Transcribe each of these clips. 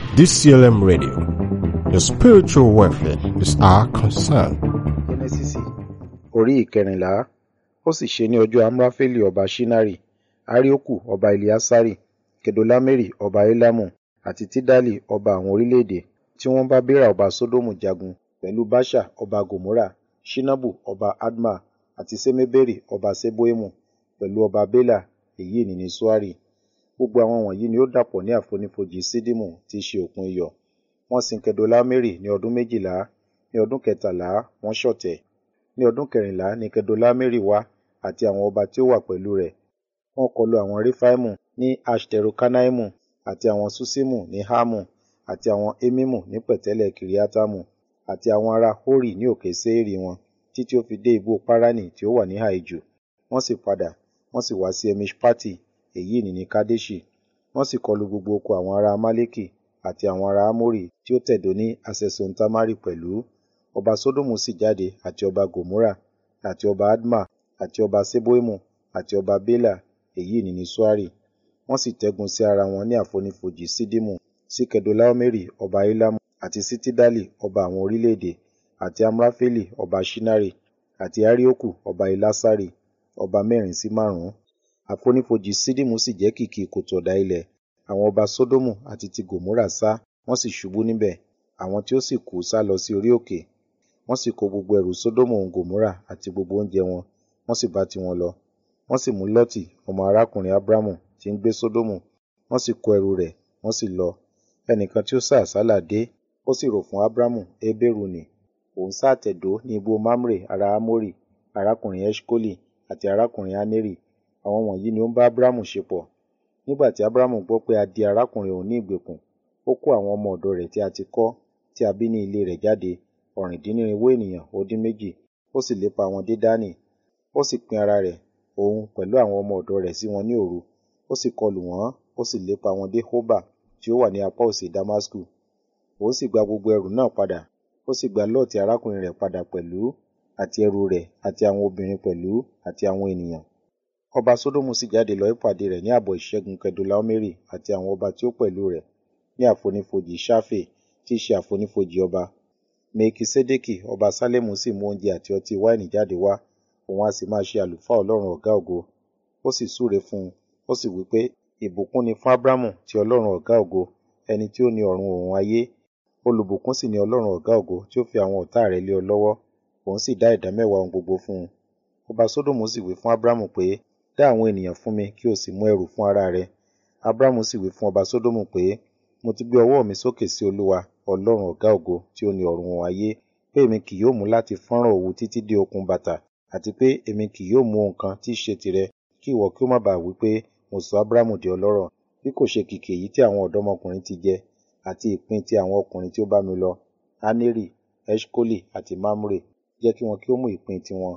DCLM Radio. Your spiritual welfare is our concern. jẹ́nẹ́sísì orí ìkẹrìnlá ó sì ṣe ní ọjọ́ amrafeli ọba shinari arioku ọba eliasari kedolameri ọba elamu àti tidali ọba àwọn orílẹ̀-èdè tí wọ́n bá bera ọba sodomu jagun pẹ̀lú basha ọba gomora shinabu ọba adma àti semeberi ọba seboimu pẹ̀lú ọba bela èyí ni ní suari gbogbo àwọn wọ̀nyí ni ó dàpọ̀ ní àfonífojì sídìmù tí í ṣe òkun iyọ̀ wọ́n sin kedolameri ní ọdún méjìlá ní ọdún kẹtàlá wọ́n ṣọ̀tẹ̀ ní ọdún kẹrìnlá ní kedolameri wá àti àwọn ọba tí ó wà pẹ̀lú rẹ̀ wọ́n kọlu àwọn refaimu ní ashterokanaimu àti àwọn susimu ní hamu àti àwọn emimu ní pẹ̀tẹ́lẹ̀ kiriatamu àti àwọn ará hori ní òkè seiri wọn títí ó fi dé ibú parani tí ó wà ní haiju wọ́n sì padà wọ́n sì wá sí emishpati èyí ni ní kadeshi wọ́n sì kọlu gbogbo oko àwọn ará amaleki àti àwọn ará amori tí ó tẹ̀dó ní asesontamari pẹ̀lú ọba sodomu sì jáde àti ọba gomora àti ọba adma àti ọba seboimu àti ọba bela èyí ni ní suari wọ́n sì tẹ́gun sí ara wọn ní àfonífojì sídìmù sí kedolaomeri ọba elamu àti sí tidali ọba àwọn orílẹ̀-èdè àti amrafeli ọba shinari àti arioku ọba elasari ọba mẹ́rin sí márùn-ún àfonífojì sídìmù sì jẹ́ kìkì kòtò ọ̀dà ilẹ̀ àwọn ọba sódómù àti ti gòmórà sá wọ́n sì ṣubú níbẹ̀ àwọn tí ó sì kú sá lọ sí orí òkè wọ́n sì kó gbogbo ẹrù sódómù òun gòmórà àti gbogbo oúnjẹ wọn wọ́n sì bá tiwọn lọ wọ́n sì mú lọ́tì ọmọ arákùnrin abrahamu tí ń gbé sódómù wọ́n sì kó ẹrù rẹ̀ wọ́n sì lọ ẹnìkan tí ó sá àsálà dé ó sì rò fún abrahamu ebéru nì òun sá àtẹ̀dó ní ibú mamre ará amórì arákùnrin eshkoli àti arákùnrin aneri àwọn wọ̀nyí ni ó ń bá abrahamu ṣe pọ̀ nígbà tí abrahamu gbọ́ pé a di arákùnrin òun ní ìgbèkùn ó kó àwọn ọmọ ọ̀dọ̀ rẹ̀ tí a ti kọ́ tí a bí ní ilé rẹ̀ jáde ọ̀rìndínnírinwó ènìyàn ó dín méjì ó sì lépa wọn dé dání ó sì pín ara rẹ̀ òun pẹ̀lú àwọn ọmọ ọ̀dọ̀ rẹ̀ sí wọn ní òru ó sì kọlù wọ́n ó sì lépa wọn dé hoba tí ó wà ní apá òsì damasku òun sì gba gbogbo ẹrù náà padà ó sì gba lọ́ọ̀tì arákùnrin rẹ̀ padà pẹ̀lú àti ẹrù rẹ̀ àti àwọn obìnrin pẹ̀lú àti àwọn ènìyàn ọba sódómù sì jáde lọ ìpàdé rẹ̀ ní ààbọ̀ ìṣẹ́gun kedolaomeri àti àwọn ọba tí ó pẹ̀lú rẹ̀ ní àfonífojì sáfè tí í ṣe àfonífojì ọba mekisedeki ọba sálẹmù sì mú oúnjẹ àti ọtí wáìnì jáde wá òun a sì máa ṣe àlùfáà ọlọ́run ọ̀gá ògo ó sì súre fún un ó sì wí pé ìbùkún ni fún abrahamu ti ọlọ́run ọ̀gá ògo ẹni tí ó ní ọ̀run òun ayé olùbùkún sì ni ọlọ́run ọ̀gá ògo tí ó fi àwọn ọ̀tá rẹ̀ lé ọ lọ́wọ́ òun sì dá ìdá mẹ́wàá ohun gbogbo fún un ọba sódòmù sì wí fún abrahamu pé dá àwọn ènìyàn fún mi kí o sì mú ẹrù fún ara rẹ abrahamu sì wí fún ọba sódómù pé mo ti gbé ọwọ́ mi sókè sí olúwa ọlọ́run ọ̀gá ògo tí ó ní ọ̀run òun ayé pé èmi kì yóò mú láti fọ́nrán òwú títí dé okùn bàtà àti pé èmi kì yóò mú ohun kan tí í ṣe tìrẹ kí ìwọ kí ó má bàa wí pé mo sọ abrahamu di ọlọ́rọ̀ bí kò ṣe kìkì èyí tí àwọn ọ̀dọ́mọkùnrin ti jẹ àti ìpín ti àwọn ọkùnrin tí ó bá mi lọ aneri eshkoli àti mamre jẹ́ kí wọn kí ó mú ìpín tiwọn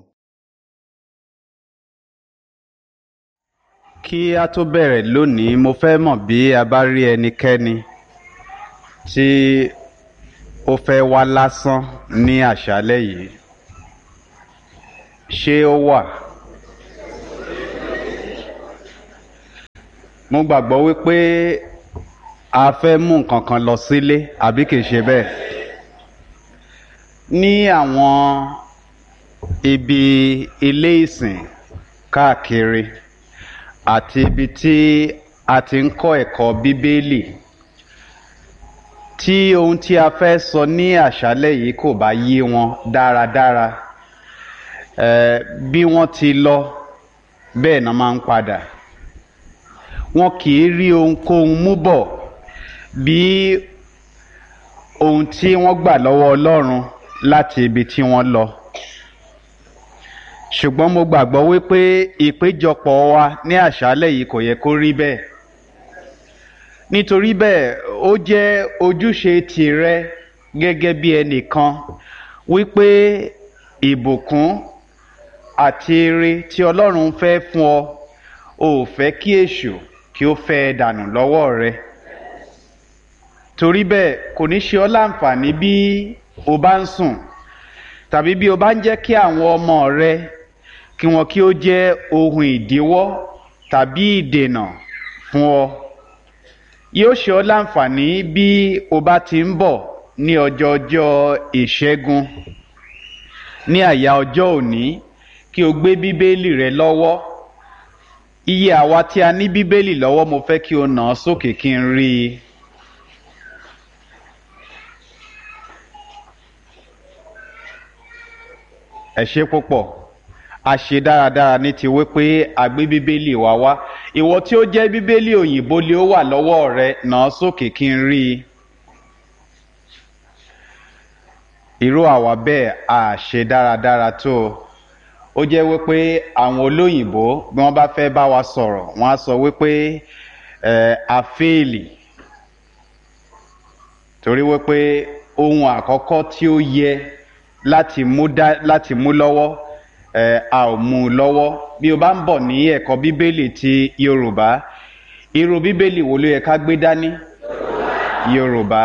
kí a tó bẹ̀rẹ̀ lónìí mo fẹ́ mọ̀ bí a bá rí ẹnikẹ́ni tí ó fẹ́ wá lásán ní àṣálẹ́ yìí ṣé ó wà mo gbàgbọ́ wípé a fẹ́ mú nǹkan kan lọ sílé àbí kìí ṣe bẹ́ẹ̀ ní àwọn ibi ilé ìsìn káàkiri àti ibi tí a ti ń kọ́ ẹ̀kọ́ bíbélì tí ohun tí a fẹ́ sọ ní àṣálẹ́ yìí kò bá yé wọn dáradára eh, bí wọ́n ti lọ bẹ́ẹ̀ náà máa ń padà wọn kì í rí ohunkóhun mú bọ̀ bí ohun tí wọ́n gbà lọ́wọ́ ọlọ́run láti ibi tí wọ́n lọ ṣùgbọ́n mo gbàgbọ́ wípé ìpéjọpọ̀ wa ní àṣálẹ̀ yìí kò yẹ kó rí bẹ́ẹ̀ nítorí bẹ́ẹ̀ ó jẹ́ ojúṣe tìrẹ gẹ́gẹ́ bí ẹnìkan wípé ìbùkún àti ire tí ọlọ́run fẹ́ fún ọ ò fẹ́ kí èṣù kí ó fẹ́ dànù lọ́wọ́ rẹ torí bẹ́ẹ̀ kò ní ṣe ọ́ láǹfààní bí o bá ń sùn tàbí bí o bá ń jẹ́ kí àwọn ọmọ rẹ kí wọn kí ó jẹ́ ohun ìdíwọ́ tàbí ìdènà fún ọ yóò ṣe ọ́ láǹfààní bí o bá ti ń bọ̀ ní ọjọ́ ọjọ́ ìṣẹ́gun ní àyà ọjọ́ òní kí o gbé bíbélì rẹ lọ́wọ́ iye àwa tí a ní bíbélì lọ́wọ́ mo fẹ́ kí o nà án sókè kí n rí i. ẹ ṣe púpọ̀ a ṣe dáradára ní ti wípé a gbé bíbélì wa wá ìwọ tí ó jẹ́ bíbélì òyìnbó lé ó wà lọ́wọ́ rẹ nà án sókè kí n rí i. irú àwa bẹ́ẹ̀ a ṣe dáradára tó o ó jẹ́ wípé àwọn olóyìnbó bí wọ́n bá fẹ́ bá wa sọ̀rọ̀ wọ́n á sọ wípé ẹ̀ a fẹ́ẹ̀lì torí wípé ohun àkọ́kọ́ tí ó yẹ láti mú dá láti mú lọ́wọ́ ẹ̀ a ò mú un lọ́wọ́ bí o bá ń bọ̀ ní ẹ̀kọ́ bíbélì ti yorùbá irú bíbélì wo ló yẹ ká gbé dání yorùbá.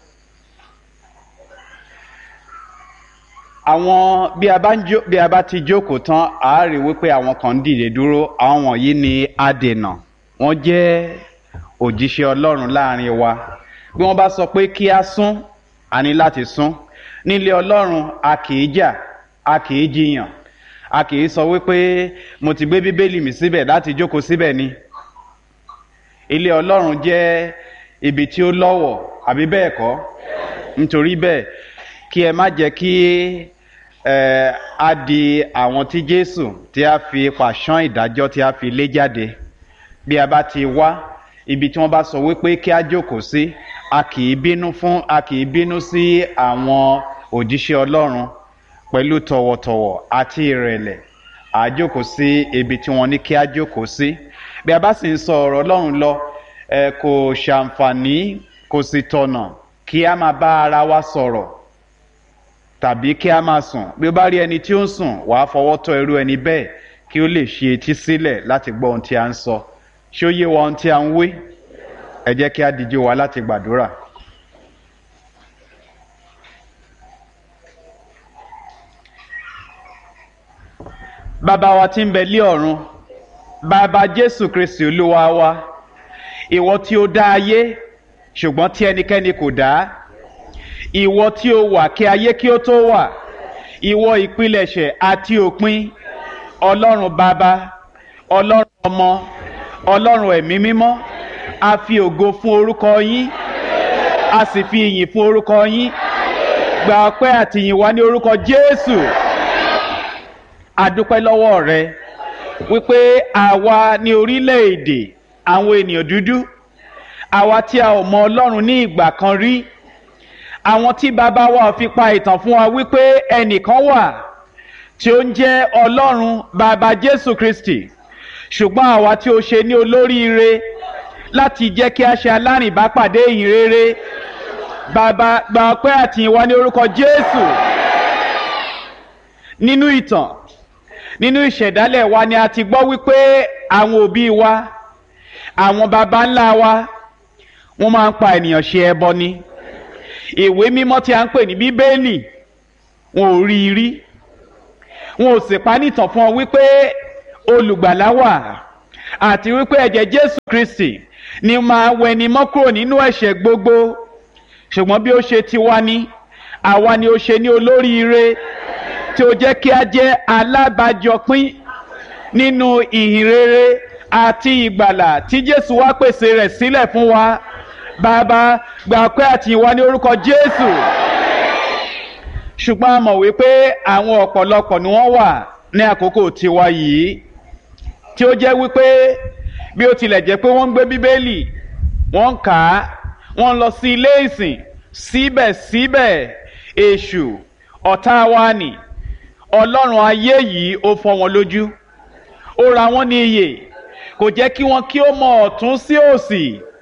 àwọn bí a bá ń jó bí a bá ti jókòó tán a rí wípé àwọn kan ń dìde dúró àwọn wọ̀nyí ni adènà wọ́n jẹ́ òjíṣẹ́ ọlọ́run láàrin wa bí wọ́n bá sọ pé kí a sún a ní láti sún nílé ọlọ́run a kì í jà a kì í jiyàn a kì í sọ wípé mo ti gbé bíbélì mi síbẹ̀ láti jókòó síbẹ̀ ni ilé ọlọ́run jẹ́ ibi tí ó lọ́wọ̀ àbí bẹ́ẹ̀ kọ́ nítorí bẹ́ẹ̀ kí ẹ má jẹ́ kí ẹ á di àwọn tí jésù tí a fi pàṣán ìdájọ́ tí a fi lé jáde bí a bá ti wá ibi tí wọ́n bá sọ wípé kí a jókòó sí a kì í bínú fún a kì í bínú sí àwọn òjíṣẹ́ ọlọ́run pẹ̀lú tọ̀wọ̀tọ̀wọ̀ àti ìrẹ̀lẹ̀ a jókòó sí ibi tí wọ́n ní kí a jókòó sí bí a bá sì ń sọ ọ̀rọ̀ ọlọ́run lọ ẹ kò ṣàǹfààní kò sì tọ̀nà kí a máa bá ara wa sọ̀rọ̀ tàbí kí a máa sùn bí ó bá rí ẹni tí ó ń sùn wàá fọwọ́ tọ́ irú ẹni bẹ́ẹ̀ kí ó lè ṣe etí sílẹ̀ láti gbọ́ ohun tí a ń sọ ṣé ó yé wa ohun tí a ń wí ẹ jẹ́ kí a díjú wa láti gbàdúrà. bàbá wa tí ń bẹ lé ọ̀run bàbá jésù kristi olúwa wa ìwọ tí ó dá ayé ṣùgbọ́n tí ẹnikẹ́ni kò dá ìwọ tí ó wà kí ayé kí ó tó wà ìwọ ìpilẹ̀ṣẹ̀ àti òpin ọlọ́run bàbá ọlọ́run ọmọ ọlọ́run ẹ̀mí mímọ́ a fi ògo fún orúkọ yín a sì fi ìyìn fún orúkọ yín gba ọpẹ́ àti ìyìn wá ní orúkọ jésù adúpẹ́ lọ́wọ́ rẹ wípé àwa ní orílẹ̀-èdè àwọn ènìyàn dúdú àwa tí a ò mọ ọlọ́run ní ìgbà kan rí àwọn tí bàbá wa fi pa ìtàn fún wa wípé ẹnìkan wà tí ó ń jẹ́ ọlọ́run bàbá jésù kristi ṣùgbọ́n àwa tí ó ṣe ní olóríire láti jẹ́ kí a ṣe alárìnbápàdé ìyìn rere bàbá gba ọpẹ́ àti ìwà ní orúkọ jésù nínú ìtàn nínú ìṣẹ̀dálẹ̀ wa ni a ti gbọ́ wípé àwọn òbí wa àwọn baba ńlá wa wọ́n máa ń pa ènìyàn ṣe ẹbọ ni ìwé mímọ́ tí a ń pè ní bíbélì wọn ò rí i rí wọn ò sì pa nìtàn fún ọ wípé olùgbàlà wà àti wípé ẹ̀jẹ̀ jésù kristi ni máa wẹni mọ́ kúrò nínú ẹ̀ṣẹ̀ gbogbo ṣùgbọ́n bí ó ṣe ti wá ní àwa ni ó ṣe ní olóríire tí ó jẹ́ kí a jẹ́ alábàjọpín nínú ìhìnrere àti ìgbàlà tí jésù wá pèsè rẹ̀ sílẹ̀ fún wa bàbá gbà pé àti ìwà ní orúkọ jésù ṣùgbọ́n a mọ̀ wípé àwọn ọ̀pọ̀lọpọ̀ ni wọ́n wà ní àkókò tiwa yìí tí ó jẹ́ wípé bí ó tilẹ̀ jẹ́ pé wọ́n ń gbé bíbélì wọ́n ń kà á wọ́n ń lọ sí ilé ìsìn síbẹ̀síbẹ̀ èṣù ọ̀tá wa nì ọlọ́run ayé yìí ó fọ́ wọn lójú ó ra wọn ní iyè kò jẹ́ kí wọ́n kí ó mọ ọ̀tún sí òsì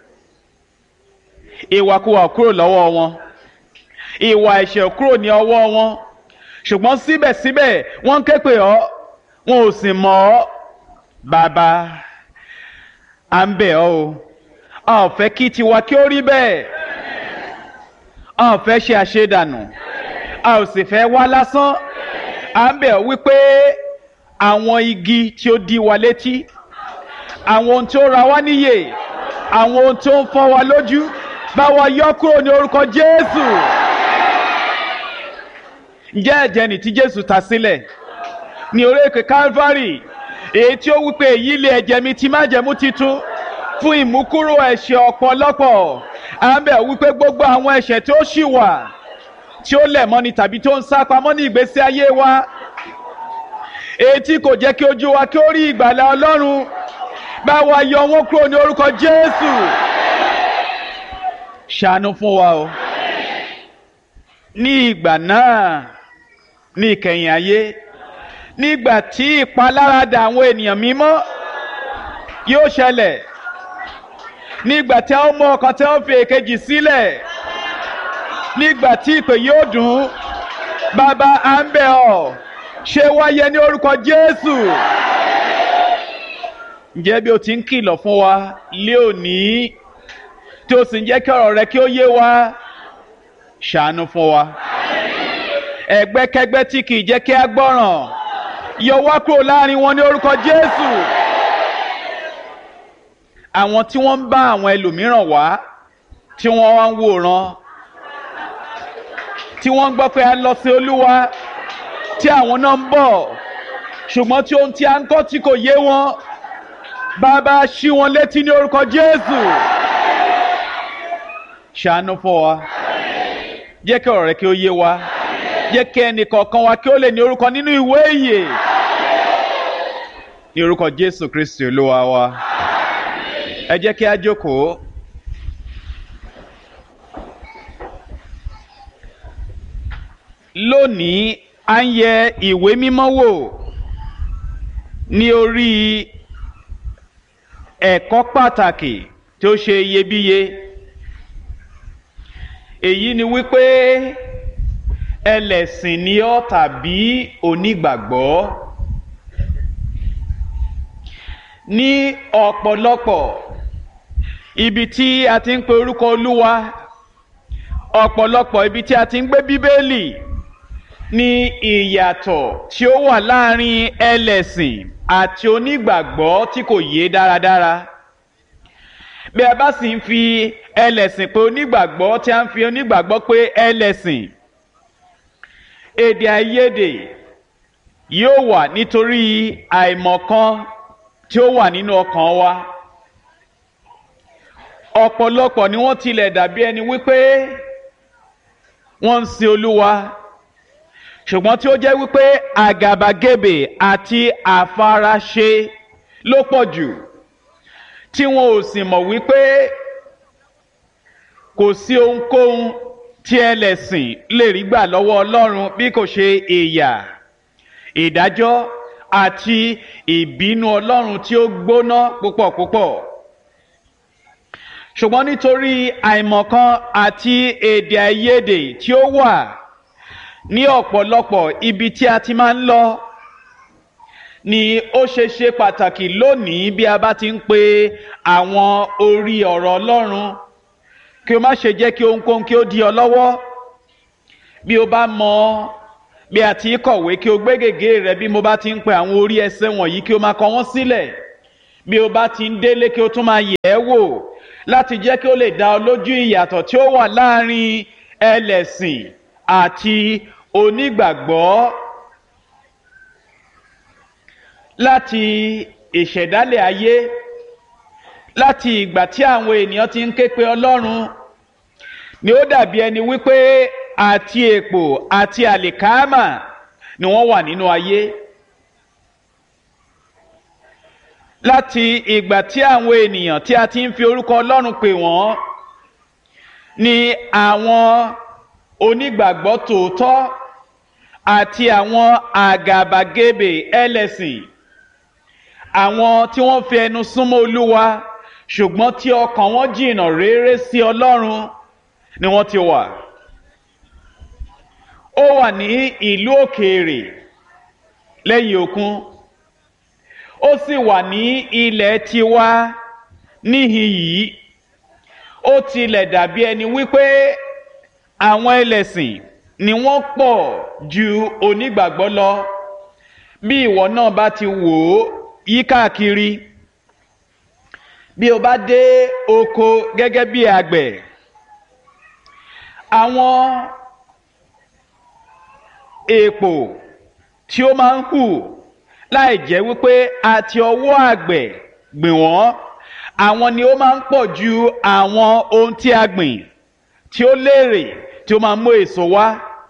ìwàkuwà kúrò lọ́wọ́ wọn ìwà ẹ̀ṣẹ̀ kúrò ní ọwọ́ wọn ṣùgbọ́n síbẹ̀síbẹ̀ wọ́n ń ké pè ọ́ wọn ò sì mọ̀ ọ́ bàbá à ń bẹ̀ ọ́ o a ò fẹ́ kí tiwa kí ó rí bẹ́ẹ̀ a ò fẹ́ ṣe àṣedànù a ò sì fẹ́ wá lásán à ń bẹ̀ ọ́ wípé àwọn igi tí ó di wa létí àwọn ohun tí ó ra wá níyè àwọn ohun tó ń fọ́ wa lójú bá wa yọ kúrò ní orúkọ jésù ǹjẹ́ ẹ̀jẹ̀ nì tí jésù ta sílẹ̀ ní orí èké calvary èyí tí ó wípé èyí lé ẹ̀jẹ̀ mi ti májẹ̀mú titun fún ìmúkúrò ẹ̀ṣẹ̀ ọ̀pọ̀lọpọ̀ à ń bẹ̀ wípé gbogbo àwọn ẹ̀ṣẹ̀ tí ó ṣì wà tí ó lẹ̀ mọ́ni tàbí tó ń sá pamọ́ ní ìgbésí ayé wa èyí tí kò jẹ́ kí ojú wa kí ó rí ìgbàlà ọlọ́run bá wa yọ wọ́n kúrò ní orúkọ jésù ṣàánú fún wa o ní ìgbà náà ní ìkẹyìn ayé nígbà tí ìpaláradà àwọn ènìyàn mímọ́ yóò ṣẹlẹ̀ nígbà tí a ó mú ọkàn tí a ó fi èkejì sílẹ̀ nígbà tí ìpè yóò dùn bàbá à ń bẹ̀ ọ́ ṣe wáyé ní orúkọ jésù ǹjẹ́ bí o ti ń kìlọ̀ fún wa lé òní tí o sì ń jẹ́ kí ọ̀rọ̀ rẹ kí ó yé wa ṣàánú fún wa ẹgbẹ́kẹ́gbẹ́ tí kì í jẹ́ kí a gbọ́ràn yọ wá kúrò láàrin wọn ní orúkọ jésù àwọn tí wọ́n ń bá àwọn ẹlòmíràn wá tí wọ́n wá ń wòran tí wọ́n ń gbọ́ pé a lọ sí olúwa tí àwọn náà ń bọ̀ ṣùgbọ́n tí ohun tí a ń kọ́ tí kò yé wọn bàbá ṣí wọn létí ní orúkọ jésù ṣàánú fún wa jẹ́ kí ọ̀rọ̀ rẹ kí ó yé wa jẹ́ kí ẹnì kọ̀ọ̀kan wa kí ó lè ní orúkọ nínú ìwé ìyè ní orúkọ jésù kristi olúwa wa ẹ jẹ́ kí a jókòó. lónìí a ń yẹ ìwé mímọ́ wò ní orí ẹ̀kọ́ pàtàkì tí ó ṣe iyebíye èyí ni wípé ẹlẹ́sìn ni ọ́ tàbí onígbàgbọ́ ní ọ̀pọ̀lọpọ̀ ibi tí a ti ń pe orúkọ olúwa ọ̀pọ̀lọpọ̀ ibi tí a ti ń gbé bíbélì ní ìyàtọ̀ tí ó wà láàrin ẹlẹ́sìn àti onígbàgbọ́ tí kò yé dáradára bí a bá sì ń fi ẹlẹ́sìn pé onígbàgbọ́ tí a ń fi onígbàgbọ́ pé ẹlẹ́sìn èdè àìyedè yóò wà nítorí àìmọ̀kan tí ó wà nínú ọkàn wa ọ̀pọ̀lọpọ̀ ni wọ́n tilẹ̀ dàbí ẹni wípé wọ́n ń sin olúwa ṣùgbọ́n tí ó jẹ́ wípé àgàbàgebè àti àfaraṣe ló pọ̀ jù tí wọn ò sì mọ̀ wípé kò sí ohunkóhun tí ẹlẹ́sìn lè rí gbà lọ́wọ́ ọlọ́run bí kò ṣe ìyà ìdájọ́ àti ìbínú ọlọ́run tí ó gbóná púpọ̀ púpọ̀ ṣùgbọ́n nítorí àìmọ̀kan àti èdè àìyedè tí ó wà ní ọ̀pọ̀lọpọ̀ ibi tí a ti máa ń lọ ni ó ṣe ṣe pàtàkì lónìí bí a bá ti ń pe àwọn orí ọ̀rọ̀ ọlọ́run kí o má ṣe jẹ́ kí ohunkóhun kí ó di ọ lọ́wọ́ bí o bá mọ bí a ti kọ̀wé kí o gbé gègé rẹ bí mo bá ti ń pe àwọn orí ẹsẹ̀ wọ̀nyí kí o máa kọ wọ́n sílẹ̀ bí o bá ti ń délé kí o tún máa yẹ̀ ẹ́ wò láti jẹ́ kí o lè dá ọ lójú ìyàtọ̀ tí ó wà láàrin ẹlẹ́sìn àti onígbàgbọ́ láti ìṣẹ̀dálẹ̀ ayé láti ìgbà tí àwọn ènìyàn ti ń ké pe ọlọ́run ni ó dàbí ẹni wípé àti èpò àti àlìkámà ni wọ́n wà nínú ayé láti ìgbà tí àwọn ènìyàn tí a ti ń fi orúkọ ọlọ́run pè wọ́n ni àwọn onígbàgbọ́ tòótọ́ àti àwọn àgàbàgebè ẹlẹ́sìn àwọn tí wọ́n fi ẹnu súnmọ́ olúwa ṣùgbọ́n tí ọkàn wọn jìnnà réré sí ọlọ́run ni wọ́n ti wà. ó wà ní ìlú òkèèrè lẹ́yìn òkun ó sì wà ní ilẹ̀ tiwa níhìn yìí ó tilẹ̀ dàbí ẹni wípé àwọn ẹlẹ́sìn ni wọ́n pọ̀ ju onígbàgbọ́ lọ bí ìwọ náà bá ti wò ó yí káàkiri bí o bá dé oko gẹ́gẹ́ bí àgbẹ̀ àwọn èèpò tí ó máa ń hù láì jẹ́ wípé àti ọwọ́ àgbẹ̀ gbìn wọ́n àwọn ni ó máa ń pọ̀ ju àwọn ohun tí a gbìn tí ó léèrè tí ó máa ń mú èso wá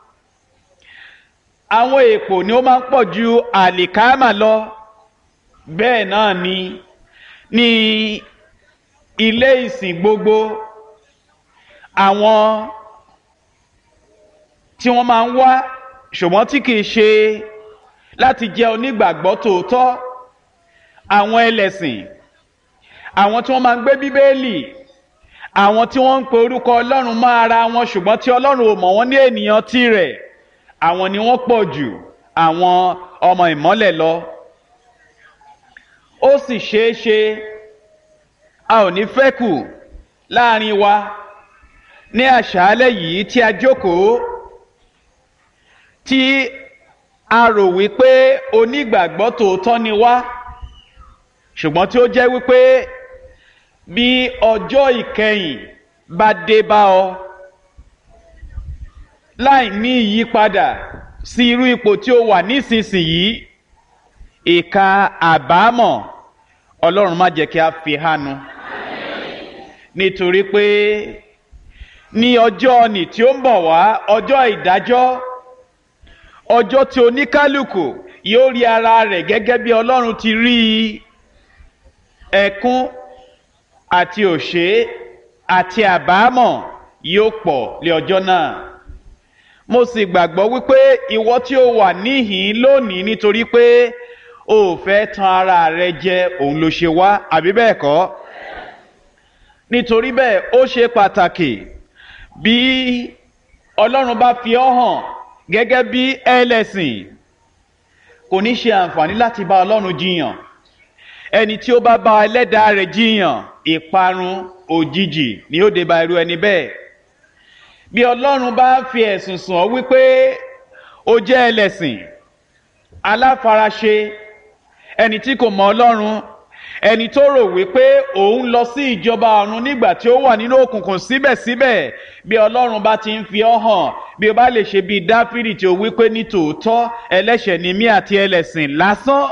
àwọn èèpò ni ó máa ń pọ̀ ju àlìkámà lọ bẹ́ẹ̀ náà ni ní ilé ìsìn gbogbo àwọn tí wọ́n máa ń wá ṣùgbọ́n tí kìí ṣe láti jẹ́ onígbàgbọ́ tòótọ́ àwọn ẹlẹ́sìn àwọn tí wọ́n máa ń gbé bíbélì àwọn tí wọ́n ń pe orúkọ ọlọ́run mọ́ ara wọn ṣùgbọ́n tí ọlọ́run ò mọ̀ wọ́n ní ènìyàn tirẹ̀ àwọn ni wọ́n pọ̀ jù àwọn ọmọ ìmọ́lẹ̀ lọ ó sì ṣeé ṣe a ò ní fẹ́ kù láàrin wa ní àṣálẹ́ yìí tí a jókòó tí a rò wípé onígbàgbọ́ tòótọ́ ni wá ṣùgbọ́n tí ó jẹ́ wípé bí ọjọ́ ìkẹyìn bá dé bá ọ láì ní ìyípadà sí irú ipò tí ó wà nísinsìnyí ìka àbámọ̀ ọlọ́run má jẹ́ kí a fi hánu nítorí pé ní ọjọ́ ọ̀nì tí ó ń bọ̀ wá ọjọ́ ìdájọ́ ọjọ́ tí oníkálukú yóò rí ara rẹ̀ gẹ́gẹ́ bí ọlọ́run ti rí i ẹkún àti òṣè àti àbámọ̀ yóò pọ̀ lé ọjọ́ náà mo sì gbàgbọ́ wípé ìwọ tí ó wà níhìn lónìí nítorí pé o ò fẹ́ tan ara rẹ jẹ òun ló ṣe wá àbí bẹ́ẹ̀ kọ́ nítorí bẹ́ẹ̀ ó ṣe pàtàkì bí ọlọ́run bá fi ọ́ hàn gẹ́gẹ́ bí ẹlẹ́sìn kò ní ṣe àǹfààní láti bá ọlọ́run jiyàn ẹni tí ó bá bá ẹlẹ́dàá rẹ̀ jiyàn ìparun òjijì ni ó dé bá irú ẹni bẹ́ẹ̀ bí ọlọ́run bá fi ẹ̀sùn sùn ọ́ wípé ó jẹ́ ẹlẹ́sìn aláfaraṣe ẹni tí kò mọ ọlọ́run ẹni tó rò wípé òun lọ sí ìjọba ọ̀run nígbà tí ó wà nínú òkùnkùn síbẹ̀síbẹ̀ bí ọlọ́run bá ti ń fi ọ́ hàn bí o bá lè ṣe bíi dáfídì tí ó wípé ní tòótọ́ ẹlẹ́ṣẹ̀ ni mí àti ẹlẹ́sìn lásán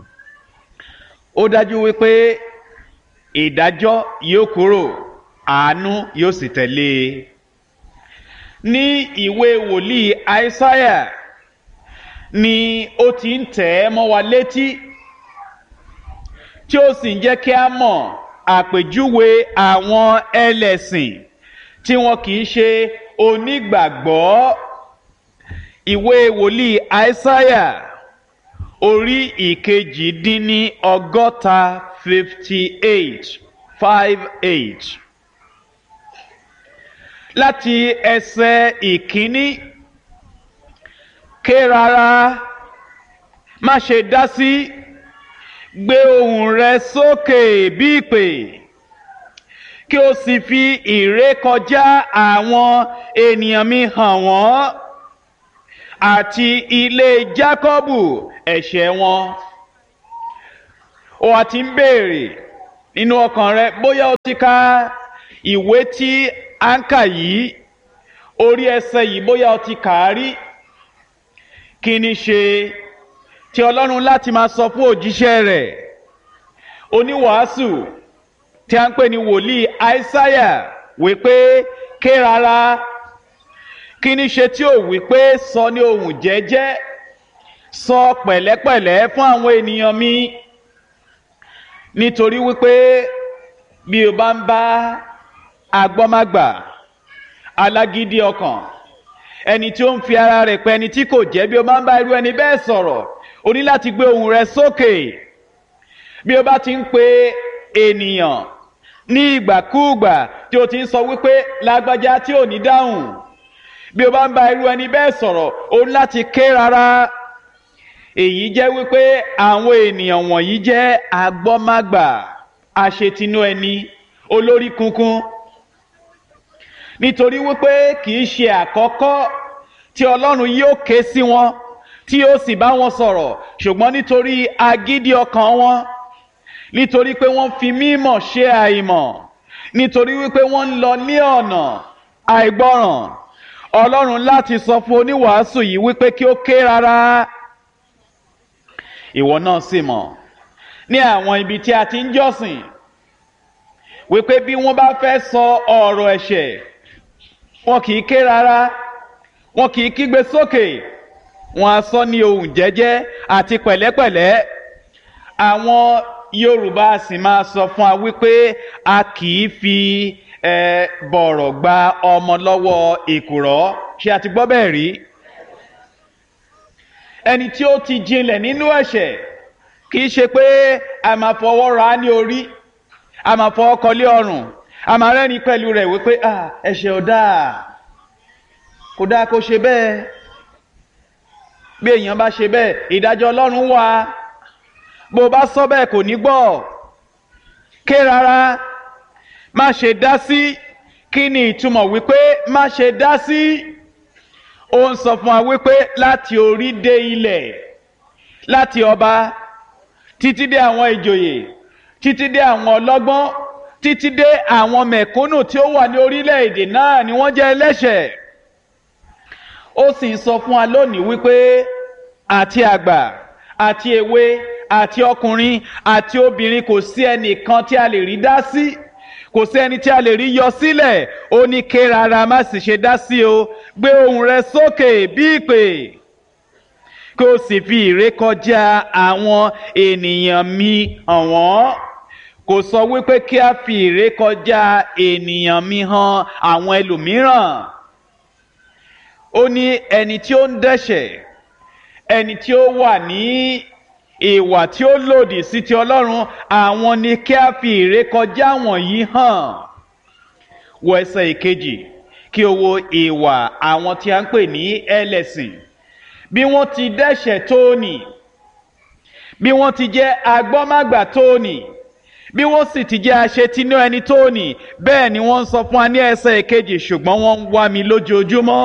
ó dájú wípé ìdájọ́ yóò kúrò àánú yóò sì tẹ̀lé e ní ìwé wòlíì àìsáyà ni ó ti ń tẹ̀ ẹ́ mọ́ wa létí tí ó sì ń jẹ́ kí a mọ̀ àpèjúwe àwọn ẹlẹ́sìn tí wọn kì í ṣe onígbàgbọ́ ìwé wòlíì àìsáyà orí ìkejì dín ní ọgọ́ta fifty eight five eight láti ẹsẹ̀ ìkíní ké rárá má ṣe dá sí gbé ohùn rẹ sókè bí ìpè kí o sì fi ìrékọjá àwọn ènìyàn mi hàn wọ́n àti ilé jákọ́bù ẹ̀ṣẹ̀ wọn o àti ń béèrè nínú ọkàn rẹ bóyá o ti ka ìwé tí à ń kà yìí orí ẹsẹ̀ yìí bóyá o ti kà á rí kí ni ṣe tí ọlọ́run láti máa sọ fún òjíṣẹ́ rẹ̀ oníwàásù tí a ń pè ní wòlíì àìsáyà wípé ké rárá kí ni ṣe tí ò wípé sọ ní ohùn jẹ́jẹ́ sọ pẹ̀lẹ́pẹ̀lẹ́ fún àwọn ènìyàn mi nítorí wípé bí o bá ń bá agbọ́mágbà alágídí ọkàn ẹni tí ó ń fi ara rẹ̀ pẹ́ ẹni tí kò jẹ́ bí o bá ń bá irú ẹni bẹ́ẹ̀ sọ̀rọ̀ o ní láti gbé ohùn rẹ sókè bí o bá ti ń pe ènìyàn ní ìgbàkúùgbà tí o ti ń sọ wípé lágbájá tí ò ní dáhùn bí o bá ń bá irú ẹni bẹ́ẹ̀ sọ̀rọ̀ o ní láti ké rárá èyí jẹ́ wípé àwọn ènìyàn wọ̀nyí jẹ́ agbọ́mágbà aṣetinú ẹni olórí kunkun nítorí wípé kì í ṣe àkọ́kọ́ tí ọlọ́run yóò ké sí wọn tí yóò sì bá wọn sọ̀rọ̀ ṣùgbọ́n nítorí agídí ọkàn wọn nítorí pé wọ́n fi mímọ̀ ṣe àìmọ̀ nítorí wípé wọ́n ń lọ ní ọ̀nà àìgbọràn ọlọ́run láti sọ fún oníwàásù yìí wípé kí ó ké rárá ìwọ náà sì mọ̀ ní àwọn ibi tí a ti ń jọ́sìn wípé bí wọ́n bá fẹ́ sọ ọ̀rọ̀ ẹ̀ṣẹ̀ wọn kì í ké rárá wọn kì í kígbe sókè wọn á sọ ní ohùn jẹ́jẹ́ àti pẹ̀lẹ́pẹ̀lẹ́ àwọn yorùbá sì máa sọ fún wa wípé a kì í fi ẹ bọ̀rọ̀ gba ọmọ lọ́wọ́ èkùrọ́ ṣé a ti gbọ́ bẹ́ẹ̀ rí ẹni tí ó ti jinlẹ̀ nínú ẹ̀ṣẹ̀ kì í ṣe pé a máa fọwọ́ ra ní orí a máa fọwọ́ kọlé ọrùn a máa rẹ́ni pẹ̀lú rẹ̀ wípé ẹ̀ṣẹ̀ ò dáa kò dáa kó ṣe bẹ́ẹ̀ bí èèyàn bá ṣe bẹ́ẹ̀ ìdájọ́ ọlọ́run wà bó bá sọ bẹ́ẹ̀ kò ní gbọ́ ké rárá má ṣe dá sí kí ni ìtumọ̀ wípé má ṣe dá sí ó ń sọ fún wa wípé láti orí dé ilẹ̀ láti ọba títí dé àwọn ìjòyè títí dé àwọn ọlọ́gbọ́n títí dé àwọn mẹ̀kúnnù tí ó wà ní orílẹ̀-èdè náà ni wọ́n jẹ́ ẹlẹ́ṣẹ̀ ó sì ń sọ fún wa lónìí wípé àti àgbà àti èwe àti ọkùnrin àti obìnrin kò sí ẹnìkan tí a lè rí dá sí kò sí ẹni tí a lè rí yọ sílẹ̀ ó ní ké rárá má sì ṣe dá sí o gbé ohùn rẹ sókè bí ìpè kí o sì fi ìrékọjá àwọn ènìyàn mi hàn wọ́n kò sọ wípé kí a fi ìrékọjá ènìyàn mi hàn àwọn ẹlòmíràn ó ní ẹni tí ó ń dẹ́ṣẹ̀ ẹni tí ó wà ní ìwà tí ó lòdì sí ti ọlọ́run àwọn ni kí a fi ìrékọjá wọ̀nyí hàn wọ ẹsẹ̀ ìkejì kí o wo ìwà àwọn tí a ń pè ní ẹlẹ́sìn bí wọ́n ti dẹ́ṣẹ̀ tóní bí wọ́n ti jẹ́ agbọ́mágbà tóní bí wọ́n sì ti jẹ́ aṣetinú ẹni tóní bẹ́ẹ̀ ni wọ́n ń sọ fún wa ní ẹsẹ̀ ìkejì ṣùgbọ́n wọ́n ń wá mi lójoojúmọ́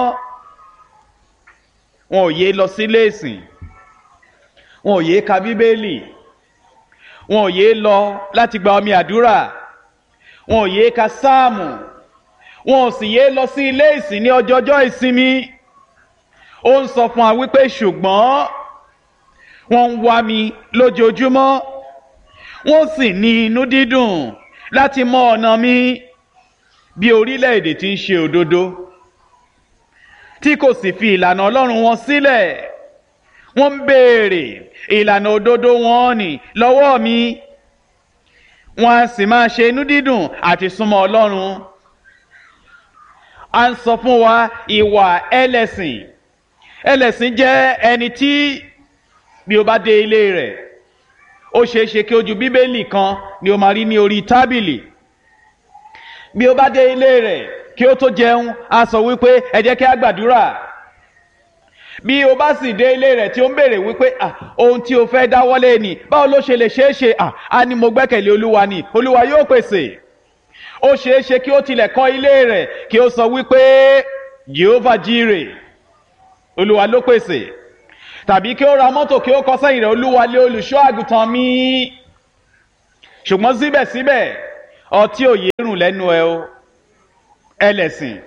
wọn ò yé lọ sílé ìsìn wọn ò yé ka bíbélì wọn ò yé lọ láti gba omi àdúrà wọn ò yé ka sáàmù wọn ò sì yé lọ sí ilé ìsìn ní ọjọjọ́ ìsinmi ó ń sọ fún wa wípé ṣùgbọ́n wọ́n ń wá mi lójoojúmọ́ wọ́n sì ní inú dídùn láti mọ ọ̀nà mi bí orílẹ̀-èdè tí ń ṣe òdodo tí kò sì fi ìlànà ọlọ́run wọn sílẹ̀ wọ́n ń béèrè ìlànà òdodo wọn nì lọ́wọ́ mi wọ́n á sì máa ṣe inú dídùn àti súnmọ́ ọlọ́run a ń sọ fún wa ìwà ẹlẹ́sìn ẹlẹ́sìn jẹ́ ẹni tí bí o bá dé ilé rẹ̀ ó ṣeé ṣe kí ojú bíbélì kan ni o máa rí ní orí tábìlì bí o bá dé ilé rẹ̀ kí ó tó jẹun a sọ wípé ẹ jẹ́ kí a gbàdúrà bí o bá sì dé ilé rẹ̀ tí ó ń béèrè wípé ah ohun tí o fẹ́ dáwọ́lé ni báwo ló ṣe lè ṣeé ṣe ah a ní mo gbẹ́kẹ̀lé olúwa ni olúwa yóò pèsè ó ṣeé ṣe kí ó tilẹ̀ kọ́ ilé rẹ̀ kí ó sọ wípé jehovah jire olúwa ló pèsè tàbí kí ó ra mọ́tò kí ó kọ sẹ́yìn rẹ̀ olúwa lé olùṣọ́ àgùntàn mi ṣùgbọ́n síbẹ̀síbẹ̀ ọtí òye rùn lẹ́nu ẹ o ẹlẹ́sìn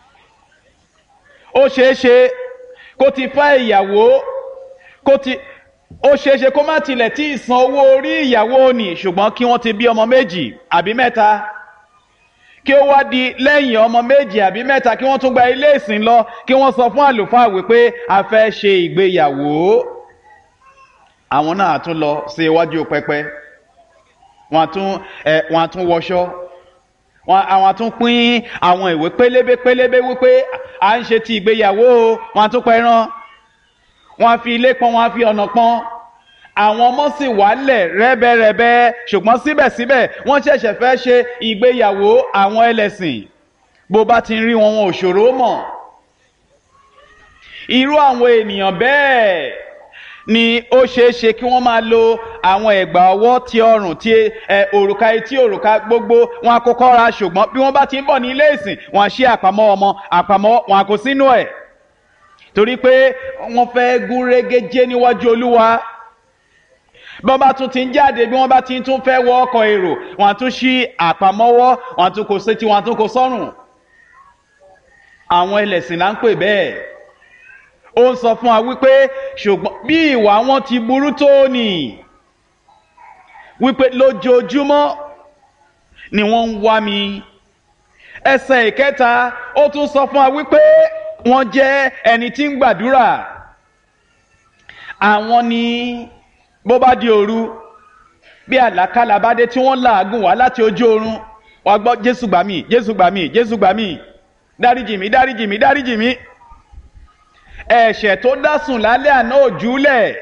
ó ṣeé ṣe kó ti fẹ́ ìyàwó kó ti ó ṣeé ṣe kó má tilẹ̀ tí ì san owó orí ìyàwó ni ṣùgbọ́n kí wọ́n ti bí ọmọ méjì àbí mẹ́ta kí ó wá di lẹ́yìn ọmọ méjì àbí mẹ́ta kí wọ́n tún gba ilé ìsìn lọ kí wọ́n sọ fún àlùfáà wípé a fẹ́ ṣe ìgbéyàwó àwọn náà tún lọ sí iwájú pẹpẹ wọn tún ẹ wọn tún wọṣọ wọn àwọn tún pín àwọn ìwé pélébé pélébé wípé à ń ṣe ti ìgbéyàwó wọn tún pẹran wọn fi ilé pọn wọn fi ọ̀nà pọn àwọn ọmọ sì wálẹ̀ rẹ́bẹ́rẹ́bẹ́ ṣùgbọ́n síbẹ̀síbẹ̀ wọ́n ṣẹ̀ṣẹ̀ fẹ́ ṣe ìgbéyàwó àwọn ẹlẹ́sìn bó bá ti ń rí wọn wọn ò ṣòro mọ̀ irú àwọn ènìyàn bẹ́ẹ̀ ni ó ṣeé ṣe kí wọ́n máa lo àwọn ẹ̀gbà ọwọ́ ti ọrùn ti ẹ òrùka etí òrùka gbogbo wọn a kọ́kọ́ ra ṣùgbọ́n bí wọ́n bá ti ń bọ̀ ní ilé ìsìn wọn a ṣí àpamọ́ ọmọ àpamọ́ wọn a kó sínú ẹ̀ torí pé wọ́n fẹ́ gún régé jẹ́ níwájú olúwa bí wọ́n bá tún ti ń jáde bí wọ́n bá ti tún fẹ́ wọ ọkọ̀ èrò wọ́n á tún ṣí àpamọ́wọ́ wọ́n á tún kó sétí wọ́n á tún kó sọ́rùn àwọn ẹlẹ́sìn là ń pè bẹ́ẹ̀ ó ń sọ fún wa wípé ṣùgbọ́n bí ìwà wọn ti burú tó nì wípé lójoojúmọ́ ni wọ́n ń wá mi ẹsẹ̀ ìkẹta ó tún sọ fún wa wípé wọ́n jẹ́ ẹni tí ń gbàdúrà àwọn ni bó bá di òru bí àlákàlà bá dé tí wọ́n làágùn wá láti ojú oorun wàá gbọ́ jésù gbà mí jésù gbà mí jésù gbà mí dáríjì mí dáríjì mí dáríjì mí ẹ̀ṣẹ̀ tó dásùn lálẹ́ àná òjúlẹ̀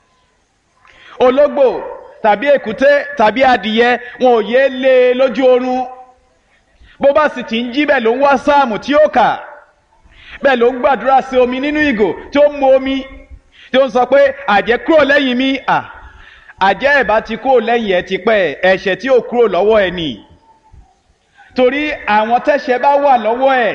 ológbò tàbí èkúté tàbí adìyẹ wọn ò yé lé e lójú oorun bó bá sì ti ń jí bẹ́ẹ̀ ló ń wá sáàmù tí ó kà bẹ́ẹ̀ ló ń gbàdúrà sí omi nínú ìgò tí ó ń mu omi tí ó ń sọ pé àjẹ́ kúrò lẹ́yìn mi à àjẹ́ ẹ̀ bá ti kúrò lẹ́yìn ẹ̀ ti pẹ́ ẹ̀ṣẹ̀ tí ò kúrò lọ́wọ́ ẹ̀ nì torí àwọn tẹ́ṣẹ̀ bá wà lọ́wọ́ ẹ̀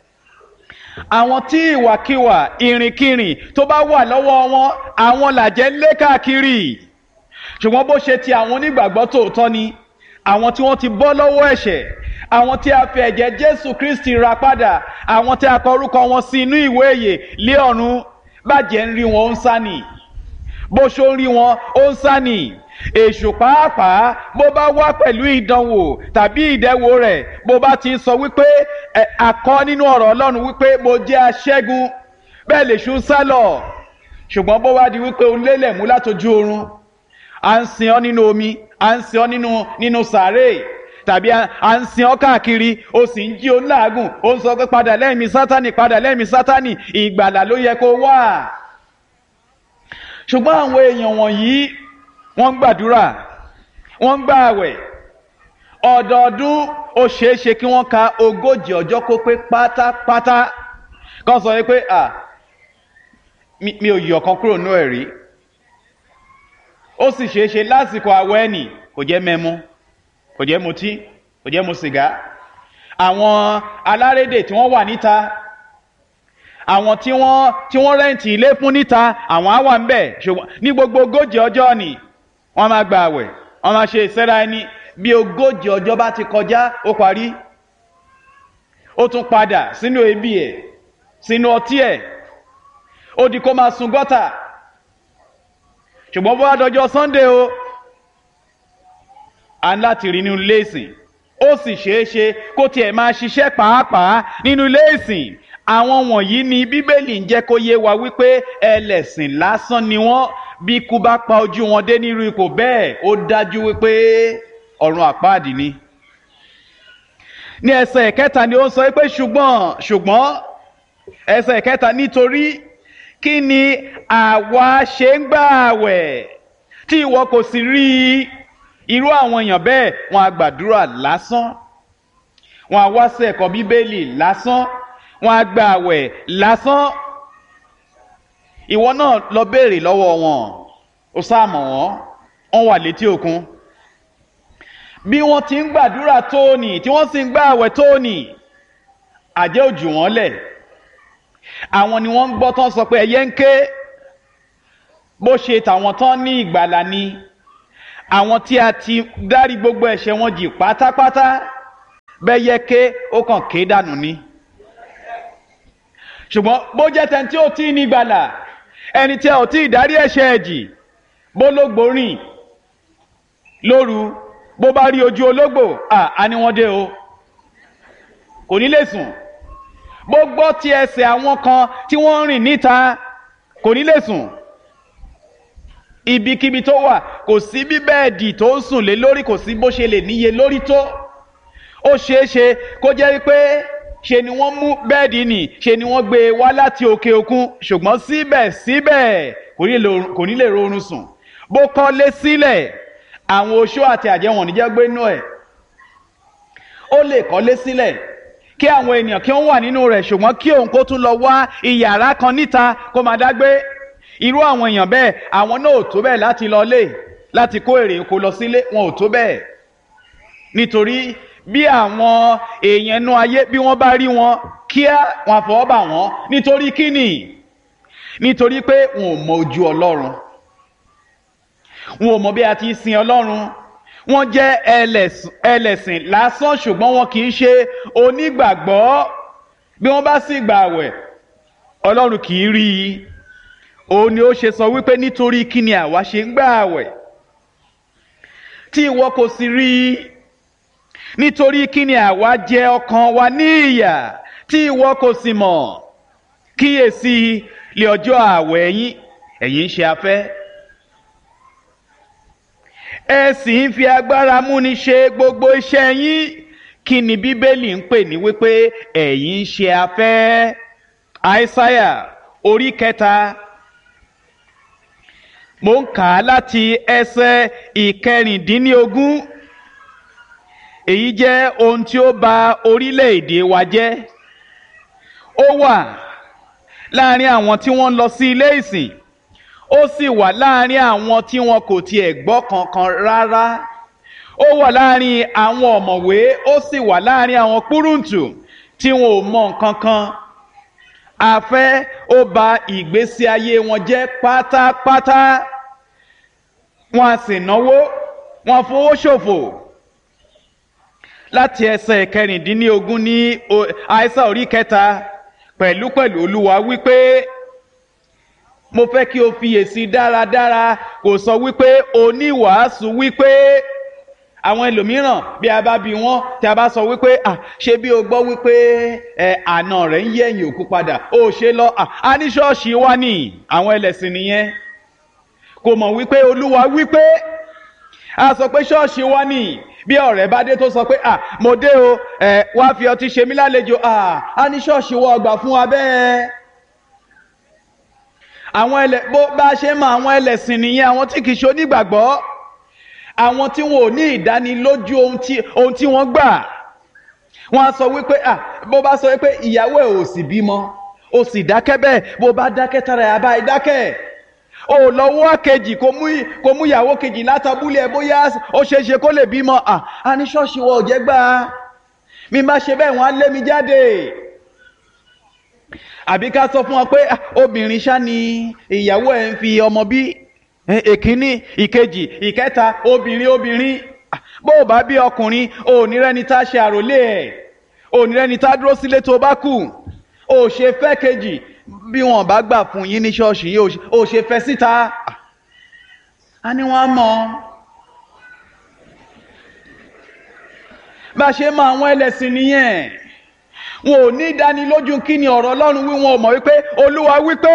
àwọn tí ìwàkiwà ìrìnkìrìn tó bá wà lọ́wọ́ wọn àwọn làjẹ́ ń lé káàkiri ṣùgbọ́n bó ṣe ti àwọn onígbàgbọ́ tòótọ́ ni àwọn tí wọ́n ti bọ́ lọ́wọ́ ẹ̀ṣẹ̀ àwọn tí a fi ẹ̀jẹ̀ jésù kristi ra padà àwọn tí a kọ orúkọ wọn sí inú ìwé ìyè lé ọ̀run bàjẹ́ ń rí wọn ó ń sá nì bó ṣó ń rí wọn ó ń sá nì èṣù pàápàá bó bá wá pẹ̀lú ìdánwò tàbí ìdẹ́wò rẹ̀ bó bá ti sọ wípé ẹ àkọ́ nínú ọ̀rọ̀ ọlọ́run wípé mo jẹ́ aṣẹ́gun bẹ́ẹ̀ lè ṣú sálọ̀ ṣùgbọ́n bó wá di wípé o lélẹ̀ mú látojú oorun à ń sin ọ́ nínú omi à ń sin ọ́ nínú nínú sàárè tàbí à ń sin ọ́ káàkiri o sì ń jí o ńláàgùn o ń sọ pé padà lẹ́yìn mi sátánì padà lẹ́yìn mi sátánì ìgbàlà ló yẹ kó wà ṣùgbọ́n àwọn èèyàn wọ̀nyí wọ́n ń gbàdúrà wọ́n ń gbà àwẹ̀ ọdọọdún ó ṣeé ṣe kí wọ́n ka ogójì ọjọ́ kó pé pátápátá kan sọ pé à mi ò yọ̀ kan kúrò nú ẹ̀ rí ó sì ṣeé ṣe lásìkò àwẹ̀ ẹ̀nì kò jẹ́ mẹ́mu kò jẹ́ mutí kò jẹ́ mu sìgá àwọn alárédè tí wọ́n wà níta àwọn tí wọ́n tí wọ́n rẹ́ǹtì ilé fún níta àwọn á wà ń bẹ̀ ṣùgbọ́n ní gbogbo ogójì ọjọ́ ni wọ́n máa gba àwẹ̀ wọ́n máa ṣe ìsẹ́ra ẹni bí ogójì ọjọ́ bá ti kọjá ó parí ó tún padà sínú ebi ẹ̀ sínú ọtí ẹ̀ ó di kó máa sun gọ́tà ṣùgbọ́n bó wá dọjọ́ sunday o à ń láti rí nínú ilé ìsìn ó sì ṣeé ṣe kó tiẹ̀ máa ṣiṣẹ́ pàápàá nínú ilé ìsìn àwọn wọ̀nyí ni bíbélì ń jẹ́ kó yé wa wípé ẹlẹ́sìn lásán ni wọ́n bí ikú bá pa ojú wọn dé nírú ipò bẹ́ẹ̀ ó dájú wípé ọ̀run àpáàdì ni. ní ẹsẹ̀ kẹta ni ó ń sọ pé ṣùgbọ́n ṣùgbọ́n ẹsẹ̀ kẹta nítorí kí ni àwa ṣe ń gbà àwẹ̀ tí ìwọ kò sì rí irú àwọn èèyàn bẹ́ẹ̀ wọn á gbàdúrà lásán wọn á wá sí ẹ̀kọ́ bíbélì lásán wọn á gba àwẹ̀ lásán ìwọ náà lọ béèrè lọ́wọ́ wọn ó sáàmọ̀ wọn wọn wà létí òkun bí wọ́n ti ń gbàdúrà tóòní tí wọ́n sì ń gbà àwẹ̀ tóòní àjẹ́ òjò wọn lẹ̀ àwọn ni wọ́n ń gbọ́ tán sọ pé ẹyẹ ń ké bó ṣe tàwọn tán ní ìgbàlà ni àwọn tí a ti dárí gbogbo ẹ̀ṣẹ̀ wọn jì pátápátá bẹ́ẹ̀ yẹ ké ó kàn ké dànù ni ṣùgbọ́n bó jẹ́ tẹ́ni tí ó tí ní gbàlà ẹni tí a ò tí ìdárí ẹ̀ṣẹ̀ ẹ̀jì bó lógbò rìn lóru bó bá rí ojú ológbò à ní wọ́n dé o kò ní lè sùn bó gbọ́ ti ẹsẹ̀ àwọn kan tí wọ́n ń rìn níta kò ní lè sùn ibikíbi tó wà kò sí bí bẹ́ẹ̀dì tó ń sùn lé lórí kò sí bó ṣe lè níye lórí tó ó ṣeé ṣe kó jẹ́ wípé ṣe ni wọ́n mú bẹ́ẹ̀dì nì ṣe ni wọ́n gbé e wá láti òkè òkun ṣùgbọ́n síbẹ̀síbẹ̀ kò ní lè rọrùn sùn bó kọ́lé sílẹ̀ àwọn oṣó àti àjẹwọ̀n níjẹ́ gbé inú ẹ̀ ó lè kọ́lé sílẹ̀ kí àwọn ènìyàn kí wọ́n wà nínú rẹ̀ ṣùgbọ́n kí òun kó tún lọ wá iyàrá kan níta kó máa dágbé irú àwọn èèyàn bẹ́ẹ̀ àwọn náà ò tó bẹ́ẹ̀ láti lọ lé láti kó èrè oko lọ sílé wọn ò tó bẹ́ẹ̀ nítorí bí àwọn èèyàn inú ayé bí wọ́n bá rí wọn kíá wọn àfọwọ́ bà wọ́n nítorí kíni nítorí pé wọn ò mọ ojú ọlọ́run wọn ò mọ bí a ti sin ọlọ́run wọ́n jẹ́ ẹlẹ́sìn lásán ṣùgbọ́n wọn kì í ṣe onígbàgbọ́ bí wọ́n bá sì gbààwẹ̀ ọlọ́run kì í rí i òun ni ó ṣe sọ wípé nítorí kí ni àwa ṣe ń gbààwẹ̀ tí ìwọ kò sì rí i nítorí kí ni àwa jẹ ọkàn wa ní ìyà tí ìwọ kò sì mọ̀ kíyèsí lé ọjọ́ ààwẹ̀ yín ẹ̀yin ń ṣe afẹ́ ẹ sì ń fi agbára múni ṣe gbogbo iṣẹ́ yín kí ni bíbélì ń pè ní wípé ẹ̀yin ń ṣe afẹ́ àìsáyà orí kẹta mo ń kà á láti ẹsẹ̀ ìkẹrìndínlógún èyí jẹ́ ohun tí ó bà orílẹ̀-èdè wa jẹ́ ó wà láàrin àwọn tí wọ́n ń lọ sí ilé ìsìn ó sì wà láàrin àwọn tí wọn kò tiẹ̀ gbọ́ kankan rárá ó wà láàrin àwọn ọ̀mọ̀wé ó sì wà láàrin àwọn púrùǹtù tí wọn ò mọ nǹkan kan àfẹ́ ó bà ìgbésí ayé wọn jẹ́ pátápátá wọn a sì náwó wọn fowó ṣòfò láti ẹsẹ̀ kẹrìndínlógún ní àìsàn orí kẹta pẹ̀lúpẹ̀lú olúwa wípé mo fẹ́ kí o fiyèsí dáradára kò sọ wípé oníwàásù wípé àwọn ẹlòmíràn bí a bá bi wọ́n tí a bá sọ wípé à ṣé bí o gbọ́ wípé ẹ àna rẹ̀ ń yẹ̀yìn òkú padà ó ṣe lọ a ní ṣọ́ọ̀ṣì wa ní àwọn ẹlẹ́sìn nìyẹn kò mọ̀ wípé olúwa wípé a sọ pé ṣọ́ọ̀ṣì wa ní bí ọ̀rẹ́ bá dé tó sọ pé à mo dé o ẹ wá fi ọtí ṣe mí lálejò à a ní ṣọ́ọ̀ṣì wa ọgbà fún wa bẹ́ẹ̀ àwọn ẹlẹ bó bá ṣe mọ àwọn ẹlẹ́sìn nìyẹn àwọn tí kì í ṣe onígbàgbọ́ àwọn tí wọn ò ní ìdánilójú ohun tí ohun tí wọ́n gbà wọ́n á sọ wípé à bó bá sọ wípé ìyàwó ẹ̀ ò sì bímọ ó sì dákẹ́ bẹ́ẹ̀ bó bá dákẹ́ tara ẹ̀ àbá ẹ̀ dákẹ́ ò lọ́wọ́ kejì kó mú kó mú ìyàwó kejì látàbúlẹ̀ ẹ̀ bóyá ó ṣeé ṣe kó lè bímọ à á ní ṣọ́ọ̀ṣì wọ òjẹ́ gbà mi má ṣe bẹ́ẹ̀ wọ́n á lé mi jáde àbí ká sọ fún wọn pé obìnrin ṣá ni ìyàwó ẹ̀ ń fi ọmọ bí èkíní ìkejì ìkẹta obìnrin obìnrin bó o bá bí ọkùnrin ò ní rẹ́ni tá a ṣe àròlé ẹ̀ ò ní rẹ́ni tá a dúró sílé tó bá kù ò ṣe fẹ́ kejì bí wọn bá gbà fún yín ní ṣọ́ọ̀ṣì yìí ò ṣe fẹ́ síta a ní wọn mọ bá a ṣe mọ àwọn ẹlẹ́sìn nìyẹn wọn ò ní ìdánilójú kí ni ọ̀rọ̀ ọlọ́run wí wọn ò mọ̀ wípé olúwa wípé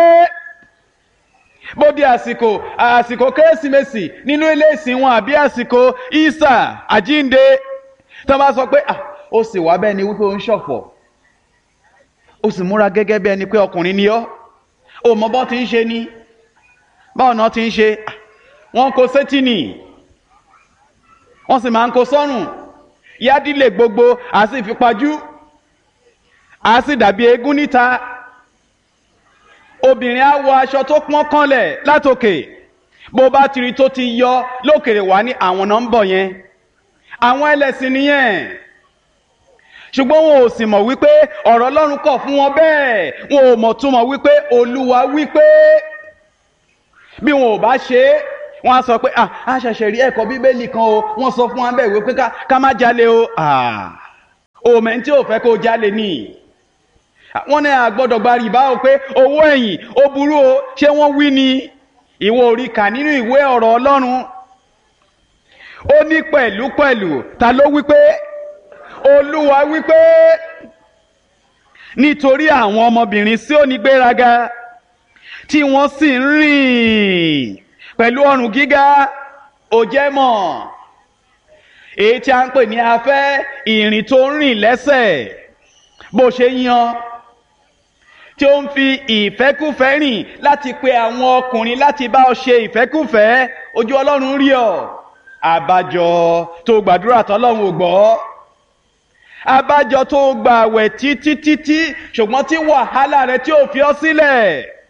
bóde àsìkò àsìkò kérésìmesì nínú ilé ìsìn wọn àbí àsìkò ìsà àjínde tó bá sọ pé ó sì wá bẹ́ẹ̀ ni wípé ó ń ṣọ̀fọ̀ ó sì múra gẹ́gẹ́ bí ẹni pé ọkùnrin ni ọ́ ó mọ bọ́ ti ń ṣe ni báwọn náà ti ń ṣe wọ́n kó sétí nì wọ́n sì máa ń kó sọ́rùn yádìlẹ̀ gbogbo àti ìfipajú a sì dàbí eégún níta obìnrin á wọ aṣọ tó pọ́n kànlẹ̀ látòkè bó bá tiri tó ti yọ lókèrè wá ní àwọn náà ń bọ̀ yẹn àwọn ẹlẹ́sìn nìyẹn ṣùgbọ́n wọn ò sì mọ̀ wípé ọ̀rọ̀ ọlọ́run kọ̀ fún wọn bẹ́ẹ̀ wọn ò mọ̀ túmọ̀ wípé olúwa wípé bí wọn ò bá ṣe é wọn á sọ pé a ṣẹ̀ṣẹ̀ rí ẹ̀kọ́ bíbélì kan o wọ́n sọ fún wa bẹ́ẹ̀ wípé ká má jalè o òmẹ́ntí ò fẹ́ kó jalè nìyí wọ́n ní àgbọ́dọ̀ gba rìbá o pé owó ẹ̀yìn ó burú o ṣé wọ́n wí ni ìwọ orí kà nínú ìwé ọ̀rọ̀ ọlọ́run ó ní pẹ̀lú pẹ̀lú ta ló wí pé olúwa wí pé nítorí àwọn ọmọbìnrin sí òní gbéraga tí wọ́n sì ń rìn pẹ̀lú ọrùn gíga ó jẹ́ mọ̀ èyí tí a ń pè ní afẹ́ ìrìn tó ń rìn lẹ́sẹ̀ bó ṣe yan tí ó ń fi ìfẹ́kùfẹ́ rìn láti pe àwọn ọkùnrin láti bá ọ ṣe ìfẹ́kùfẹ́ ojú ọlọ́run rí ọ àbájọ tó gbàdúrà tọ́lọ́run ò gbọ́ àbájọ tó gbààwẹ̀ títí títí ṣùgbọ́n tí wàhálà rẹ tí ò fi ọ sílẹ̀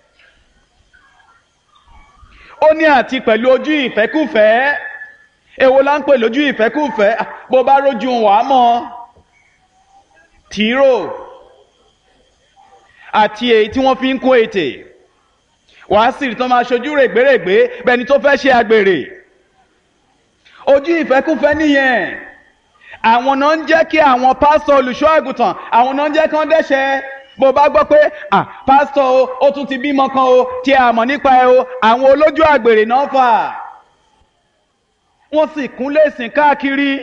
ó ní àti pẹ̀lú ojú ìfẹ́kùfẹ́ èwo la ń pè lójú ìfẹ́kùfẹ́ bó bá rójú wàá mọ́ tìró àti èyí tí wọ́n fi ń kún ètè wàá sì rí tán máa ṣojú règbèrègbè bẹni tó fẹ́ ṣe àgbèrè ojú ìfẹ́kúfẹ́ nìyẹn àwọn náà ń jẹ́ kí àwọn pásítọ̀ olùṣọ́ àgùntàn àwọn náà ń jẹ́ kí wọ́n dẹ́ṣẹ̀ bó bá gbọ́ pé ah pásítọ̀ o ó tún ti bímọ kan o tí a mọ̀ nípa ẹ o àwọn olójú àgbèrè náà fà wọ́n sì kúnlé sìn káàkiri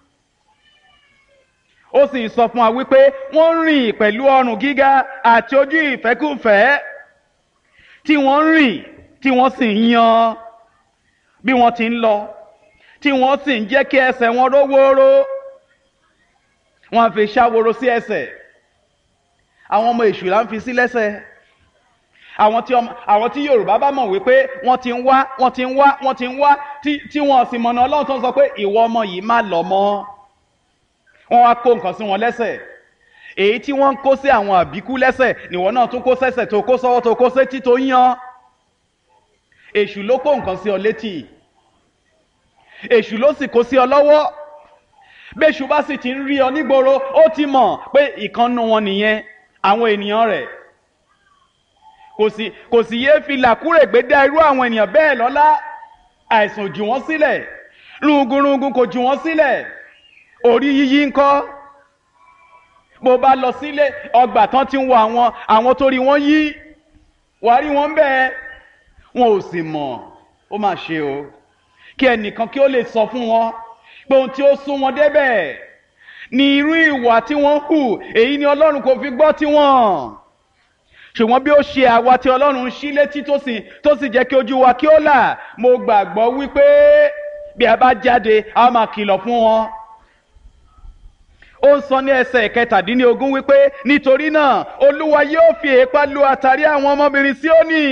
ó sì sọ fún wa wípé wọ́n rìn pẹ̀lú ọrùn gíga àti ojú ìfẹ́kùfẹ́ tí wọ́n rìn tí wọ́n sì ń yan bí wọ́n ti ń lọ tí wọ́n sì ń jẹ́ kí ẹsẹ̀ wọn rówóró wọ́n á fi ṣàwòrò sí ẹsẹ̀ àwọn ọmọ èṣù là ń fi sí lẹ́sẹ̀ àwọn tí ọmọ àwọn tí yorùbá bá mọ̀ wípé wọ́n ti ń wá wọ́n ti ń wá wọ́n ti ń wá tí tí wọ́n sì mọ̀nà ọlọ́run tó ń sọ pé ìwọ ọmọ yìí má lọ mọ́ wọ́n wá kó nǹkan sí wọn lẹ́sẹ̀ èyí tí wọ́n ń kó sí àwọn àbíkú lẹ́sẹ̀ nìwọ náà tún kó sẹ́sẹ̀ tó kó sọ́wọ́ tó kó sétí tó yan èṣù ló kó nǹkan sí ọ létí èṣù ló sì kó sí ọ lọ́wọ́ bẹ́ṣù bá sì ti ń rí ọ nígboro ó ti mọ̀ pé ìkànnù wọn nìyẹn àwọn ènìyàn rẹ̀ kò sì kò sì yéé fi làkúrègbè dá irú àwọn ènìyàn bẹ́ẹ̀ lọ́lá àìsàn jù wọ́n sílẹ̀ rúgurungun kò jù wọ́n sílẹ̀ orí yíyí ńkọ́ bó bá lọ sílé ọgbà tán ti ń wo àwọn àwọn tó rí wọn yí wàá rí wọn bẹ́ẹ̀ wọn ò sì mọ̀ ó mà ṣe o kí ẹnìkan kí ó lè sọ fún wọn pé ohun tí ó sún wọn débẹ̀ ni irú ìwà tí wọ́n hù èyí ni ọlọ́run kò fi gbọ́ tiwọn ṣùgbọ́n bí ó ṣe àwa tí ọlọ́run ṣí létí tó sì tó sì jẹ́ kí ojú wa kí ó là mo gbàgbọ́ wípé bí a bá jáde a máa kìlọ̀ fún wọn ó ń sọ ní ẹsẹ̀ kẹtàdínlógún wípé nítorí náà olúwa yóò fi èépá lu àtàrí àwọn ọmọbìnrin Síónì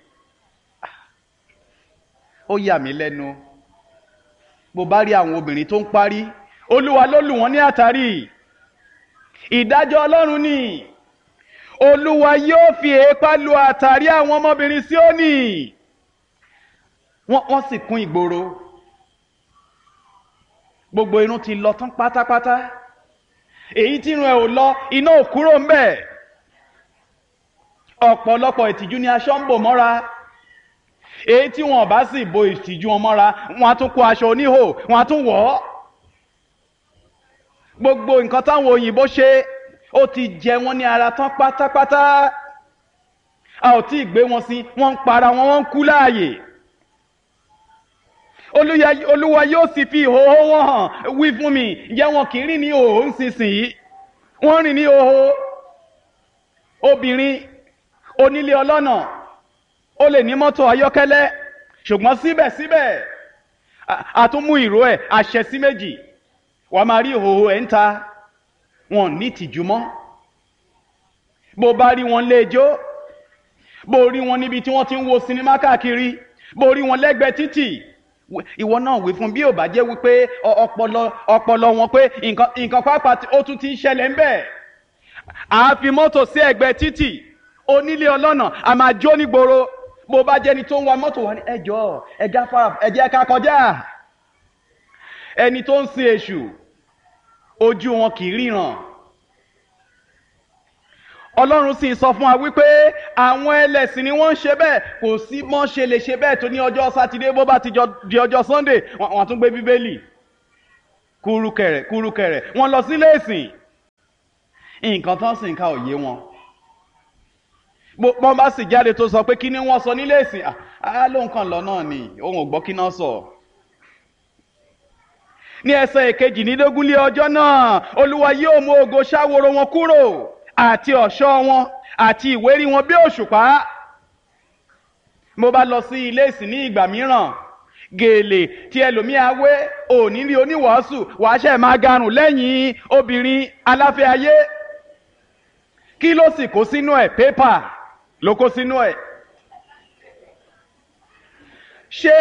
ó yà mí lẹ́nu bó bá rí àwọn obìnrin tó ń parí olúwa ló lù wọ́n ní àtàrí ìdájọ́ ọlọ́run ni olúwa yóò fi èépá lu àtàrí àwọn ọmọbìnrin Síónì wọ́n wọ́n sì kún ìgboro gbogbo irun ti lọ tán pátápátá èyí tí irun ẹ̀ ò lọ iná ò kúrò ń bẹ̀ ọ̀pọ̀lọpọ̀ ìtìjú ni aṣọ ń bò mọ́ra èyí tí wọn bá sì bo ìtìjú wọn mọ́ra wọn á tún kó aṣọ oníhò wọn á tún wọ̀ ọ́ gbogbo nǹkan táwọn òyìnbó ṣe ó ti jẹ wọn ní ara tán pátápátá a ò tí ì gbé wọn sí wọn ń para wọn wọn ń kú láàyè olúwa yóò sì fi ìhòòhò wọn hàn wí fún mi ǹjẹ́ wọn kì í rìn ní ìhòòhò nísinsìnyí wọ́n rìn ní ìhòòhò obìnrin onílé ọlọ́nà ó lè ní mọ́tò ayọ́kẹ́lẹ́ ṣùgbọ́n síbẹ̀síbẹ̀ àtúnmú ìró ẹ̀ àṣẹ sí méjì wàá máa rí ìhòòhò ẹ̀ ń ta wọn ní ìtìjú mọ́ bó bá rí wọn léjó bó rí wọn níbi tí wọ́n ti ń wo sinimá káàkiri bó rí wọn lẹ́gbẹ̀ẹ́ títì ìwọ náà wí fún bí ò bá jẹ́ wípé ọpọlọ ọpọlọ wọn pé nǹkan nǹkan pápá ó tún ti ń ṣẹlẹ̀ ń bẹ̀ àá fi mọ́tò sí ẹ̀gbẹ́ títì onílé ọlọ́nà a máa jó nígboro bó bá jẹ́ni tó ń wa mọ́tò wá ní ẹjọ́ ẹja fara ẹjẹ́ ká kọjá ẹni tó ń sin èṣù ojú wọn kì í ríran ọlọ́run sì sọ fún wa wípé àwọn ẹlẹ́sìn ni wọ́n ń ṣe bẹ́ẹ̀ kò sí mọ́ ṣe lè ṣe bẹ́ẹ̀ tó ní ọjọ́ sátidé bó bá ti di ọjọ́ sunday wọ́n tún gbé bíbélì kúrúkẹrẹ kúrúkẹrẹ wọ́n lọ sílé ìsìn nǹkan tán sì ń ka òye wọn bọ́n bá sì jáde tó sọ pé kí ni wọ́n sọ nílé ìsìn á lóun kàn lọ náà ni òun ò gbọ́ kí náà sọ. ní ẹsẹ̀ ìkejìlélógún lé ọjọ́ náà olúwa yóò mú ògo ṣáworo wọn kúrò àti ọ̀ṣọ́ wọn àti ìwérí wọn bí òṣùpá. mo bá lọ sí ilé ìsìn ní ìgbà mìíràn gèlè tí ẹlòmíà wé òní rí oníwàásù wàá ṣe máa garùn lẹ́yìn obìnrin aláfẹ́ ayé kí ló sì kó sínú ẹ̀ pépà ló kó sínú ẹ̀. ṣé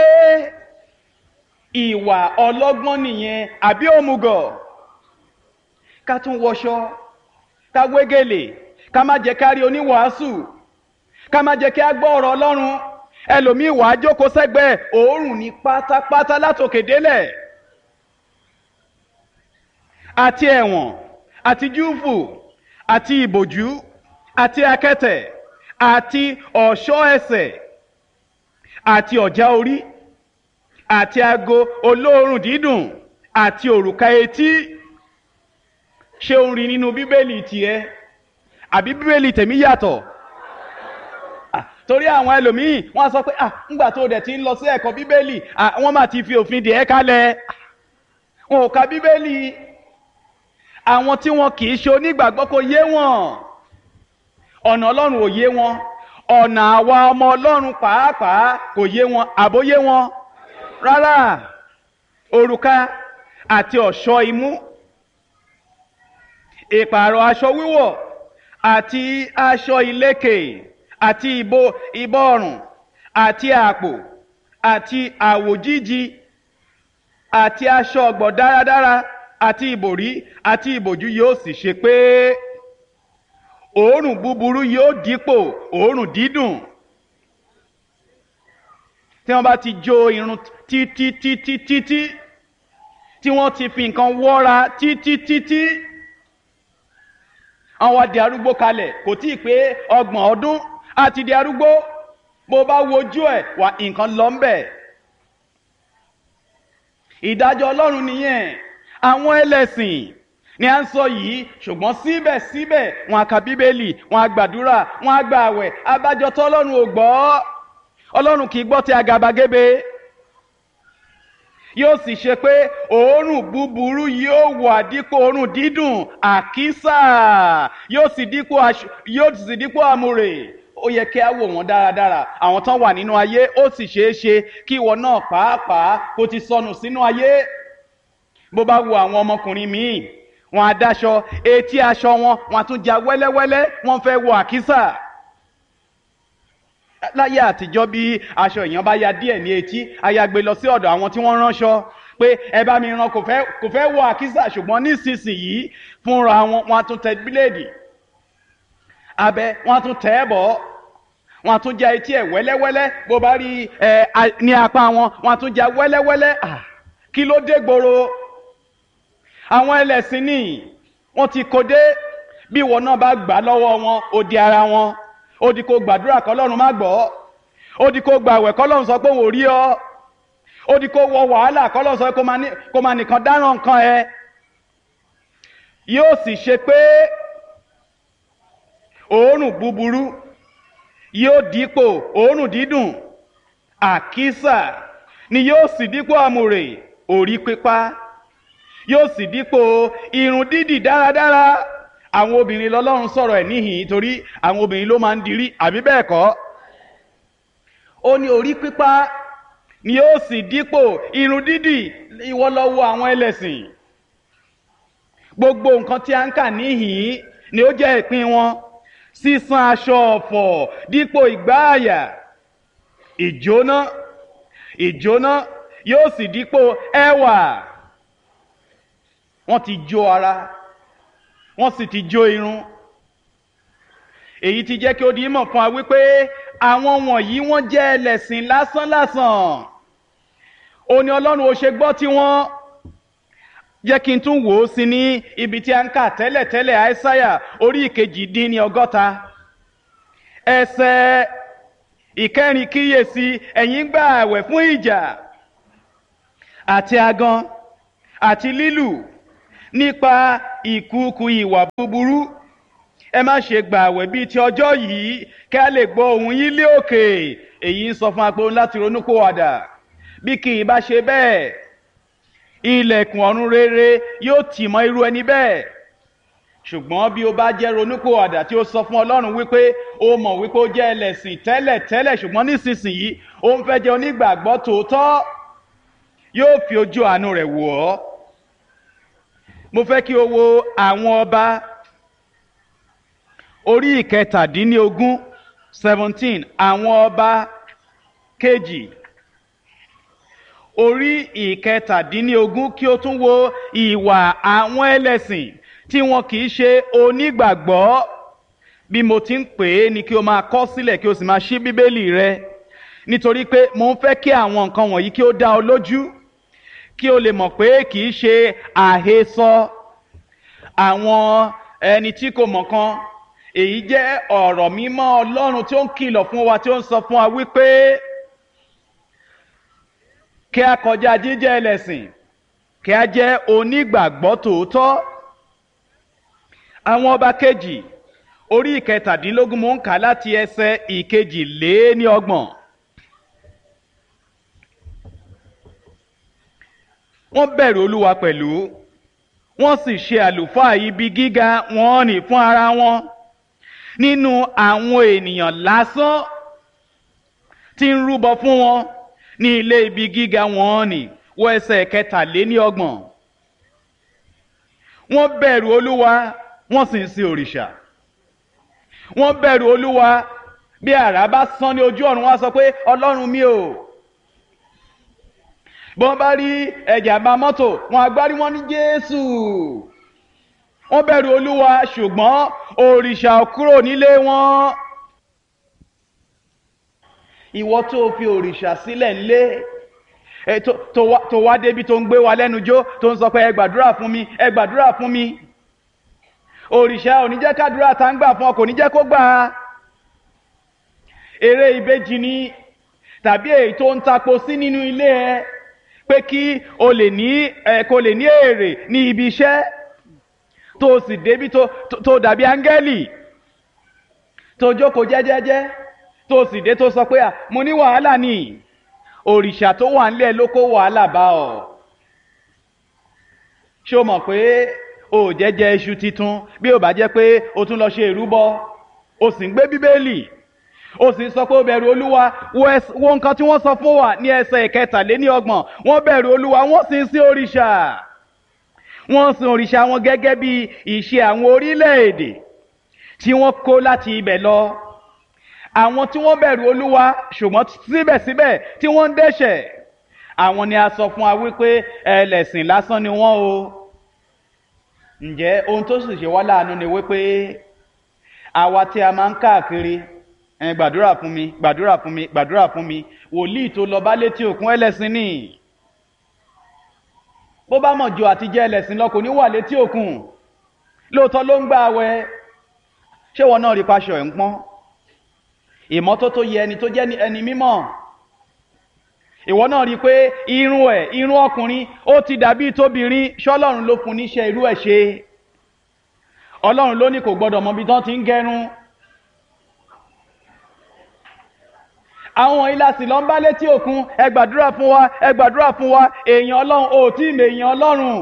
ìwà ọlọ́gbọ́n nìyẹn àbí òmùgọ̀ ká tún wọṣọ ká wégele ká má jẹ́ ká rí oníwàásù ká má jẹ́ kí á gbọ́ ọ̀rọ̀ ọlọ́run ẹlòmíì wàá jókòó sẹ́gbẹ̀ẹ́ òórùn ní pátápátá látòkè délẹ̀ àti ẹ̀wọ̀n àti júùfù àti ìbòjú àti akẹ́tẹ̀ àti ọ̀ṣọ́ ẹsẹ̀ àti ọ̀já orí àti ago olóòórùn dídùn àti òrùka etí ṣé o rí nínú bíbélì tiẹ̀ àbí bíbélì tèmi yàtọ̀ torí àwọn ẹlòmíì wọ́n á sọ pé ah ńgbà tó dẹ̀ ti ń lọ sí ẹ̀kọ́ bíbélì ah wọ́n máa ti fi òfin dè ẹ́ kalẹ̀ wọn ò ka bíbélì àwọn tí wọn kì í ṣe onígbàgbọ́ kò yé wọn ọ̀nà ọlọ́run ò yé wọn ọ̀nà àwa ọmọ ọlọ́run pàápàá kò yé wọn àbóyé wọn rárá òrùka àti ọ̀ṣọ́ imú ìpààrọ̀ aṣọ wíwọ̀ àti aṣọ ìlékè àti ìbò ìbọ̀rùn àti àpò àti àwòjíji àti aṣọ ọ̀gbọ̀ dáradára àti ìbòrí àti ìbòjú yóò sì ṣe pé òórùn búburú yóò dípò òórùn dídùn tí wọ́n bá ti jó irun títí títí títí tí wọ́n ti fi nǹkan wọ́ra títí títí àwọn di arúgbó kalẹ̀ kò tí ì pé ọgbọ̀n ọdún àti di arúgbó bó bá wojú ẹ̀ wà nǹkan lọ ń bẹ̀. ìdájọ́ ọlọ́run nìyẹn àwọn ẹlẹ́sìn ni à ń sọ yìí ṣùgbọ́n síbẹ̀síbẹ̀ wọn a ka bíbélì wọn a gbàdúrà wọn a gba àwẹ̀ abájọ tó ọlọ́run ò gbọ́ ọlọ́run kì í gbọ́ ti àgàbàgebè yóò sì ṣe pé òórùn búburú yóò wà dípò òórùn dídùn àkísà yóò sì dípò yóò sì dípò àmúrè ó yẹ kí á wò wọ́n dáradára àwọn tán wà nínú ayé ó sì ṣeé ṣe kí ìwọ náà pàápàá kó ti sọnù sínú ayé bó bá wo àwọn ọmọkùnrin míì wọn á dáṣọ etí aṣọ wọn wọn á tún ja wẹ́lẹ́wẹ́lẹ́ wọ́n fẹ́ wọ àkísà láyé àtijọ́ bí aṣọ èèyàn bá ya díẹ̀ ní etí ayagbe lọ sí ọ̀dọ̀ àwọn tí wọ́n ránṣọ pé ẹ bá mi rán kò fẹ́ kò fẹ́ wọ àkísà ṣùgbọ́n nísinsìnyí fúnra wọn wọn á tún tẹ bíléèdì abẹ wọn á tún tẹ ẹ bọ̀ wọn á tún ja etí ẹ wẹ́lẹ́wẹ́lẹ́ bó bá rí ẹ ní apá wọn wọn á tún ja wẹ́lẹ́wẹ́lẹ́ kí ló dé gbòòrò àwọn ẹlẹ́sìn ní wọ́n ti kó dé bí ìwọ náà bá gbà lọ́wọ́ wọn ó di ara wọn ó di kó gbàdúrà kọ́lọ́run má gbọ́ ó di kó gbàwẹ̀ kọ́lọ́run sọ pé òun ò rí ọ ó di kó wọ wàhálà kọ́lọ́run sọ pé kó máa nìkan dáràn nǹkan ẹ yóò sì ṣe pé òórùn búburú yóò dípò òórùn dídùn àkísà ni yóò sì dípò àmùrè òrí pípa yóò sì dípò irun dídì dáradára àwọn obìnrin lọ́lọ́run sọ̀rọ̀ ẹ̀ níhìn torí àwọn obìnrin ló máa ń dirí àbí bẹ́ẹ̀ kọ́ ó ní orí pípa ni yóò sì dípò irun dídì ìwọ lọ wo àwọn ẹlẹ́sìn gbogbo nǹkan tí a ń kà níhìn ni ó jẹ́ ìpín wọn sísan aṣọ ọ̀fọ̀ dípò ìgbáàyà ìjóná ìjóná yóò sì dípò ẹwà wọ́n ti jó ara wọ́n sì ti jó irun èyí ti jẹ́ kí ó di mọ̀ fún wa wípé àwọn wọ̀nyí wọ́n jẹ́ ẹlẹ́sìn lásánlásán ó ní ọlọ́run ò ṣe gbọ́ tí wọ́n jẹ́ kí n tún wò ó sí ní ibi tí a ń kà tẹ́lẹ̀tẹ́lẹ̀ àìsáyà orí ìkejì dín ní ọgọ́ta ẹsẹ̀ ìkẹrin kíyèsí ẹ̀yin gbà àwẹ̀ fún ìjà àti agan àti lílù nípa ìkúùkù ìwà búburú ẹ má ṣe gbà àwẹ̀ bíi ti ọjọ́ yìí kí a lè gbọ́ ohùn yín lé òkè èyí ń sọ fún apò láti ronúpìwàdà bí kì í bá ṣe bẹ́ẹ̀ ilẹ̀kùn ọ̀run rere yóò tì mọ́ irú ẹni bẹ́ẹ̀ ṣùgbọ́n bí o bá jẹ́ ronúpìwàdà tí ó sọ fún ọlọ́run wípé ó mọ̀ wípé ó jẹ́ ẹlẹ́sìn tẹ́lẹ̀ tẹ́lẹ̀ ṣùgbọ́n nísinsìnyí ó ń fẹ́ jẹ́ onígbàgbọ́ tòótọ́ yóò fi ojú àánú rẹ̀ wò ọ́ mo fẹ́ kí o wo àwọn ọba orí ìkẹtàdínlógún seventeen àwọn ọba kejì orí ìkẹtàdínlógún kí o tún wo ìwà àwọn ẹlẹ́sìn tí wọn kì í ṣe onígbàgbọ́ bí mo ti ń pè é ni kí o máa kọ sílẹ̀ kí o sì máa ṣí bíbélì rẹ nítorí pé mo ń fẹ́ kí àwọn nǹkan wọ̀nyí kí ó dá ọ lójú kí o lè mọ̀ pé kì í ṣe àhesọ àwọn ẹni tí kò mọ̀ kan èyí jẹ́ ọ̀rọ̀ mímọ́ ọlọ́run tí ó ń kìlọ̀ fún wa tí ó ń sọ fún wa wípé kí a kọjá jíjẹ́ ẹlẹ́sìn kí a jẹ́ onígbàgbọ́ tòótọ́ àwọn ọba kejì orí ìkẹtàdínlógún mò ń kà láti ẹsẹ̀ ìkejì lé ní ọgbọ̀n. wọ́n bẹ̀rù olúwa pẹ̀lú wọ́n sì ṣe àlùfáà ibi gíga wọn ní fún ara wọn nínú àwọn ènìyàn lásán tí ń rúbọ fún wọn ní ilé ibi gíga wọn ní wọ ẹsẹ̀ kẹtàléní ọgbọ̀n wọ́n bẹ̀rù olúwa wọ́n sì ń sin òrìṣà wọ́n bẹ̀rù olúwa bí àrá bá sán ní ojú ọ̀run wọ́n sọ pé ọlọ́run mi ò bọ́n bá rí ẹ̀jàmbá mọ́tò wọn agbárí wọn ní jésù wọ́n bẹ̀rù olúwa ṣùgbọ́n òrìṣà kúrò nílé wọn ìwọ tó fi òrìṣà sílẹ̀ ńlé tó wá débi tó ń gbé wa lẹ́nu jó tó ń sọ pé ẹ gbàdúrà fún mi ẹ gbàdúrà fún mi òrìṣà ò ní jẹ́ kádúrà tá ń gbà fún ọ kò ní jẹ́ kó gbà á eré ìbejì ni tàbí èyí tó ń tapo sí nínú ilé ẹ pé kí o lè ní ẹ kó lè ní èrè ní ibi iṣẹ́ tó o sì débi tó tó dàbí áńgẹ́lì tó jókòó jẹ́jẹ́jẹ́ tó o sì dé tó sọ pé à mo ní wàhálà ni òrìṣà tó wà nílẹ̀ ló kó wàhálà bá ọ ṣé o mọ̀ pé o ò jẹ́jẹ́ iṣu titun bí o bá jẹ́ pé o tún lọ ṣe ìrúbọ o sì ń gbé bíbélì ó sì sọ pé ó bẹ̀rù olúwa wo nǹkan tí wọ́n sọ fún wa ní ẹsẹ̀ ìkẹtàléní ọgbọ̀n wọ́n bẹ̀rù olúwa wọ́n sì ń sin òrìṣà wọ́n sin òrìṣà wọn gẹ́gẹ́ bí ìṣe àwọn orílẹ̀-èdè tí wọ́n kó láti ibẹ̀ lọ àwọn tí wọ́n bẹ̀rù olúwa ṣùgbọ́n síbẹ̀síbẹ̀ tí wọ́n ń dẹ́ṣẹ̀ àwọn ni a sọ fún wa wípé ẹlẹ́sìn lásán ni wọ́n o ǹjẹ́ ohun tó sì ṣe wá láàánú ni wípé àwa tí a máa ń káàkiri ẹ gbàdúrà fún mi gbàdúrà fún mi gbàdúrà fún mi wòlíì tó lọ bá létí òkun ẹlẹ́sìn ni bó bá mọ̀ jù àti jẹ́ ẹlẹ́sìn lọ kò ní wà létí òkun lóòótọ́ ló ń gbà wẹ ṣé wọn náà rí paṣọ ẹ̀ ń pọ́n ìmọ́tótó yẹ ẹni tó jẹ́ ẹni mímọ́ ìwọ náà rí i pé irun ẹ̀ irun ọkùnrin ó ti dàbí tóbìnrin ṣọlọ́run ló fún níṣẹ́ irú ẹ̀ ṣe ọlọ́run ló ní kò gbọ́dọ̀ mọ ibi tán ti ń gẹrun àwọn ilà sì lọ ń bá létí òkun ẹ gbàdúrà fún wa ẹ gbàdúrà fún wa èèyàn ọlọ́run ò tí ì mọ èèyàn ọlọ́run.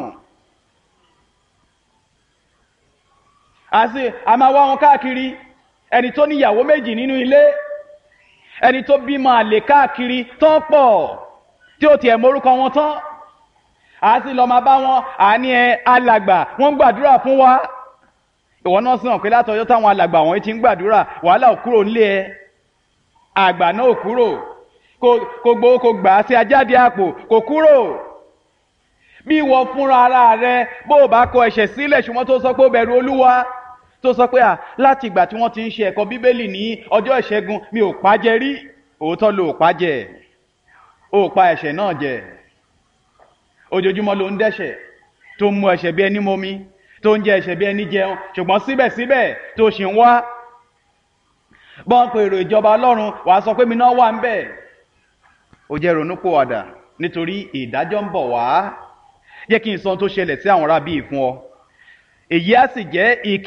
àti a máa wá wọn káàkiri ẹni tó níyàwó méjì nínú ilé ẹni tó bímọ àlè káàkiri tán pọ̀ tí ó tiẹ̀ morúkọ wọn tán àti lọ máa bá wọn àní ẹ alàgbà wọn gbàdúrà fún wa ìwọ náà sì hàn pé látọjọ́ táwọn alàgbà wọn ti ń gbàdúrà wàhálà ò kúrò nílé ẹ àgbà náà ò kúrò kò gbowó kò gbà á sí ajáde àpò kò kúrò bí ìwọ fúnra ara rẹ bó o bá kọ ẹ̀ṣẹ̀ sílẹ̀ ṣùgbọ́n tó sọ pé ó bẹ̀rù olúwa tó sọ pé à láti ìgbà tí wọ́n ti ń ṣe ẹ̀kọ́ bíbélì ní ọjọ́ ìṣẹ́gun mi ò pàjẹ́ rí òótọ́ ló ò pàjẹ́ ó pa ẹ̀ṣẹ̀ náà jẹ ojoojúmọ́ ló ń dẹ́ṣẹ̀ tó ń mu ẹ̀ṣẹ̀ bí ẹni momi tó ń jẹ ẹ̀ṣẹ̀ bí ẹni jẹun ṣùgbọ́n síbẹ̀síbẹ̀ tó ṣì ń wá bọ́n pe èrò ìjọba ọlọ́run wàá sọ pé mi náà wà ń bẹ̀ ó jẹ́ ronúpìwàdà nítorí ìdájọ́ ń bọ̀ wá jẹ́ kí n sọ ohun tó ṣẹlẹ̀ sí àwọn arábí fún ọ èyí á sì jẹ́ ìk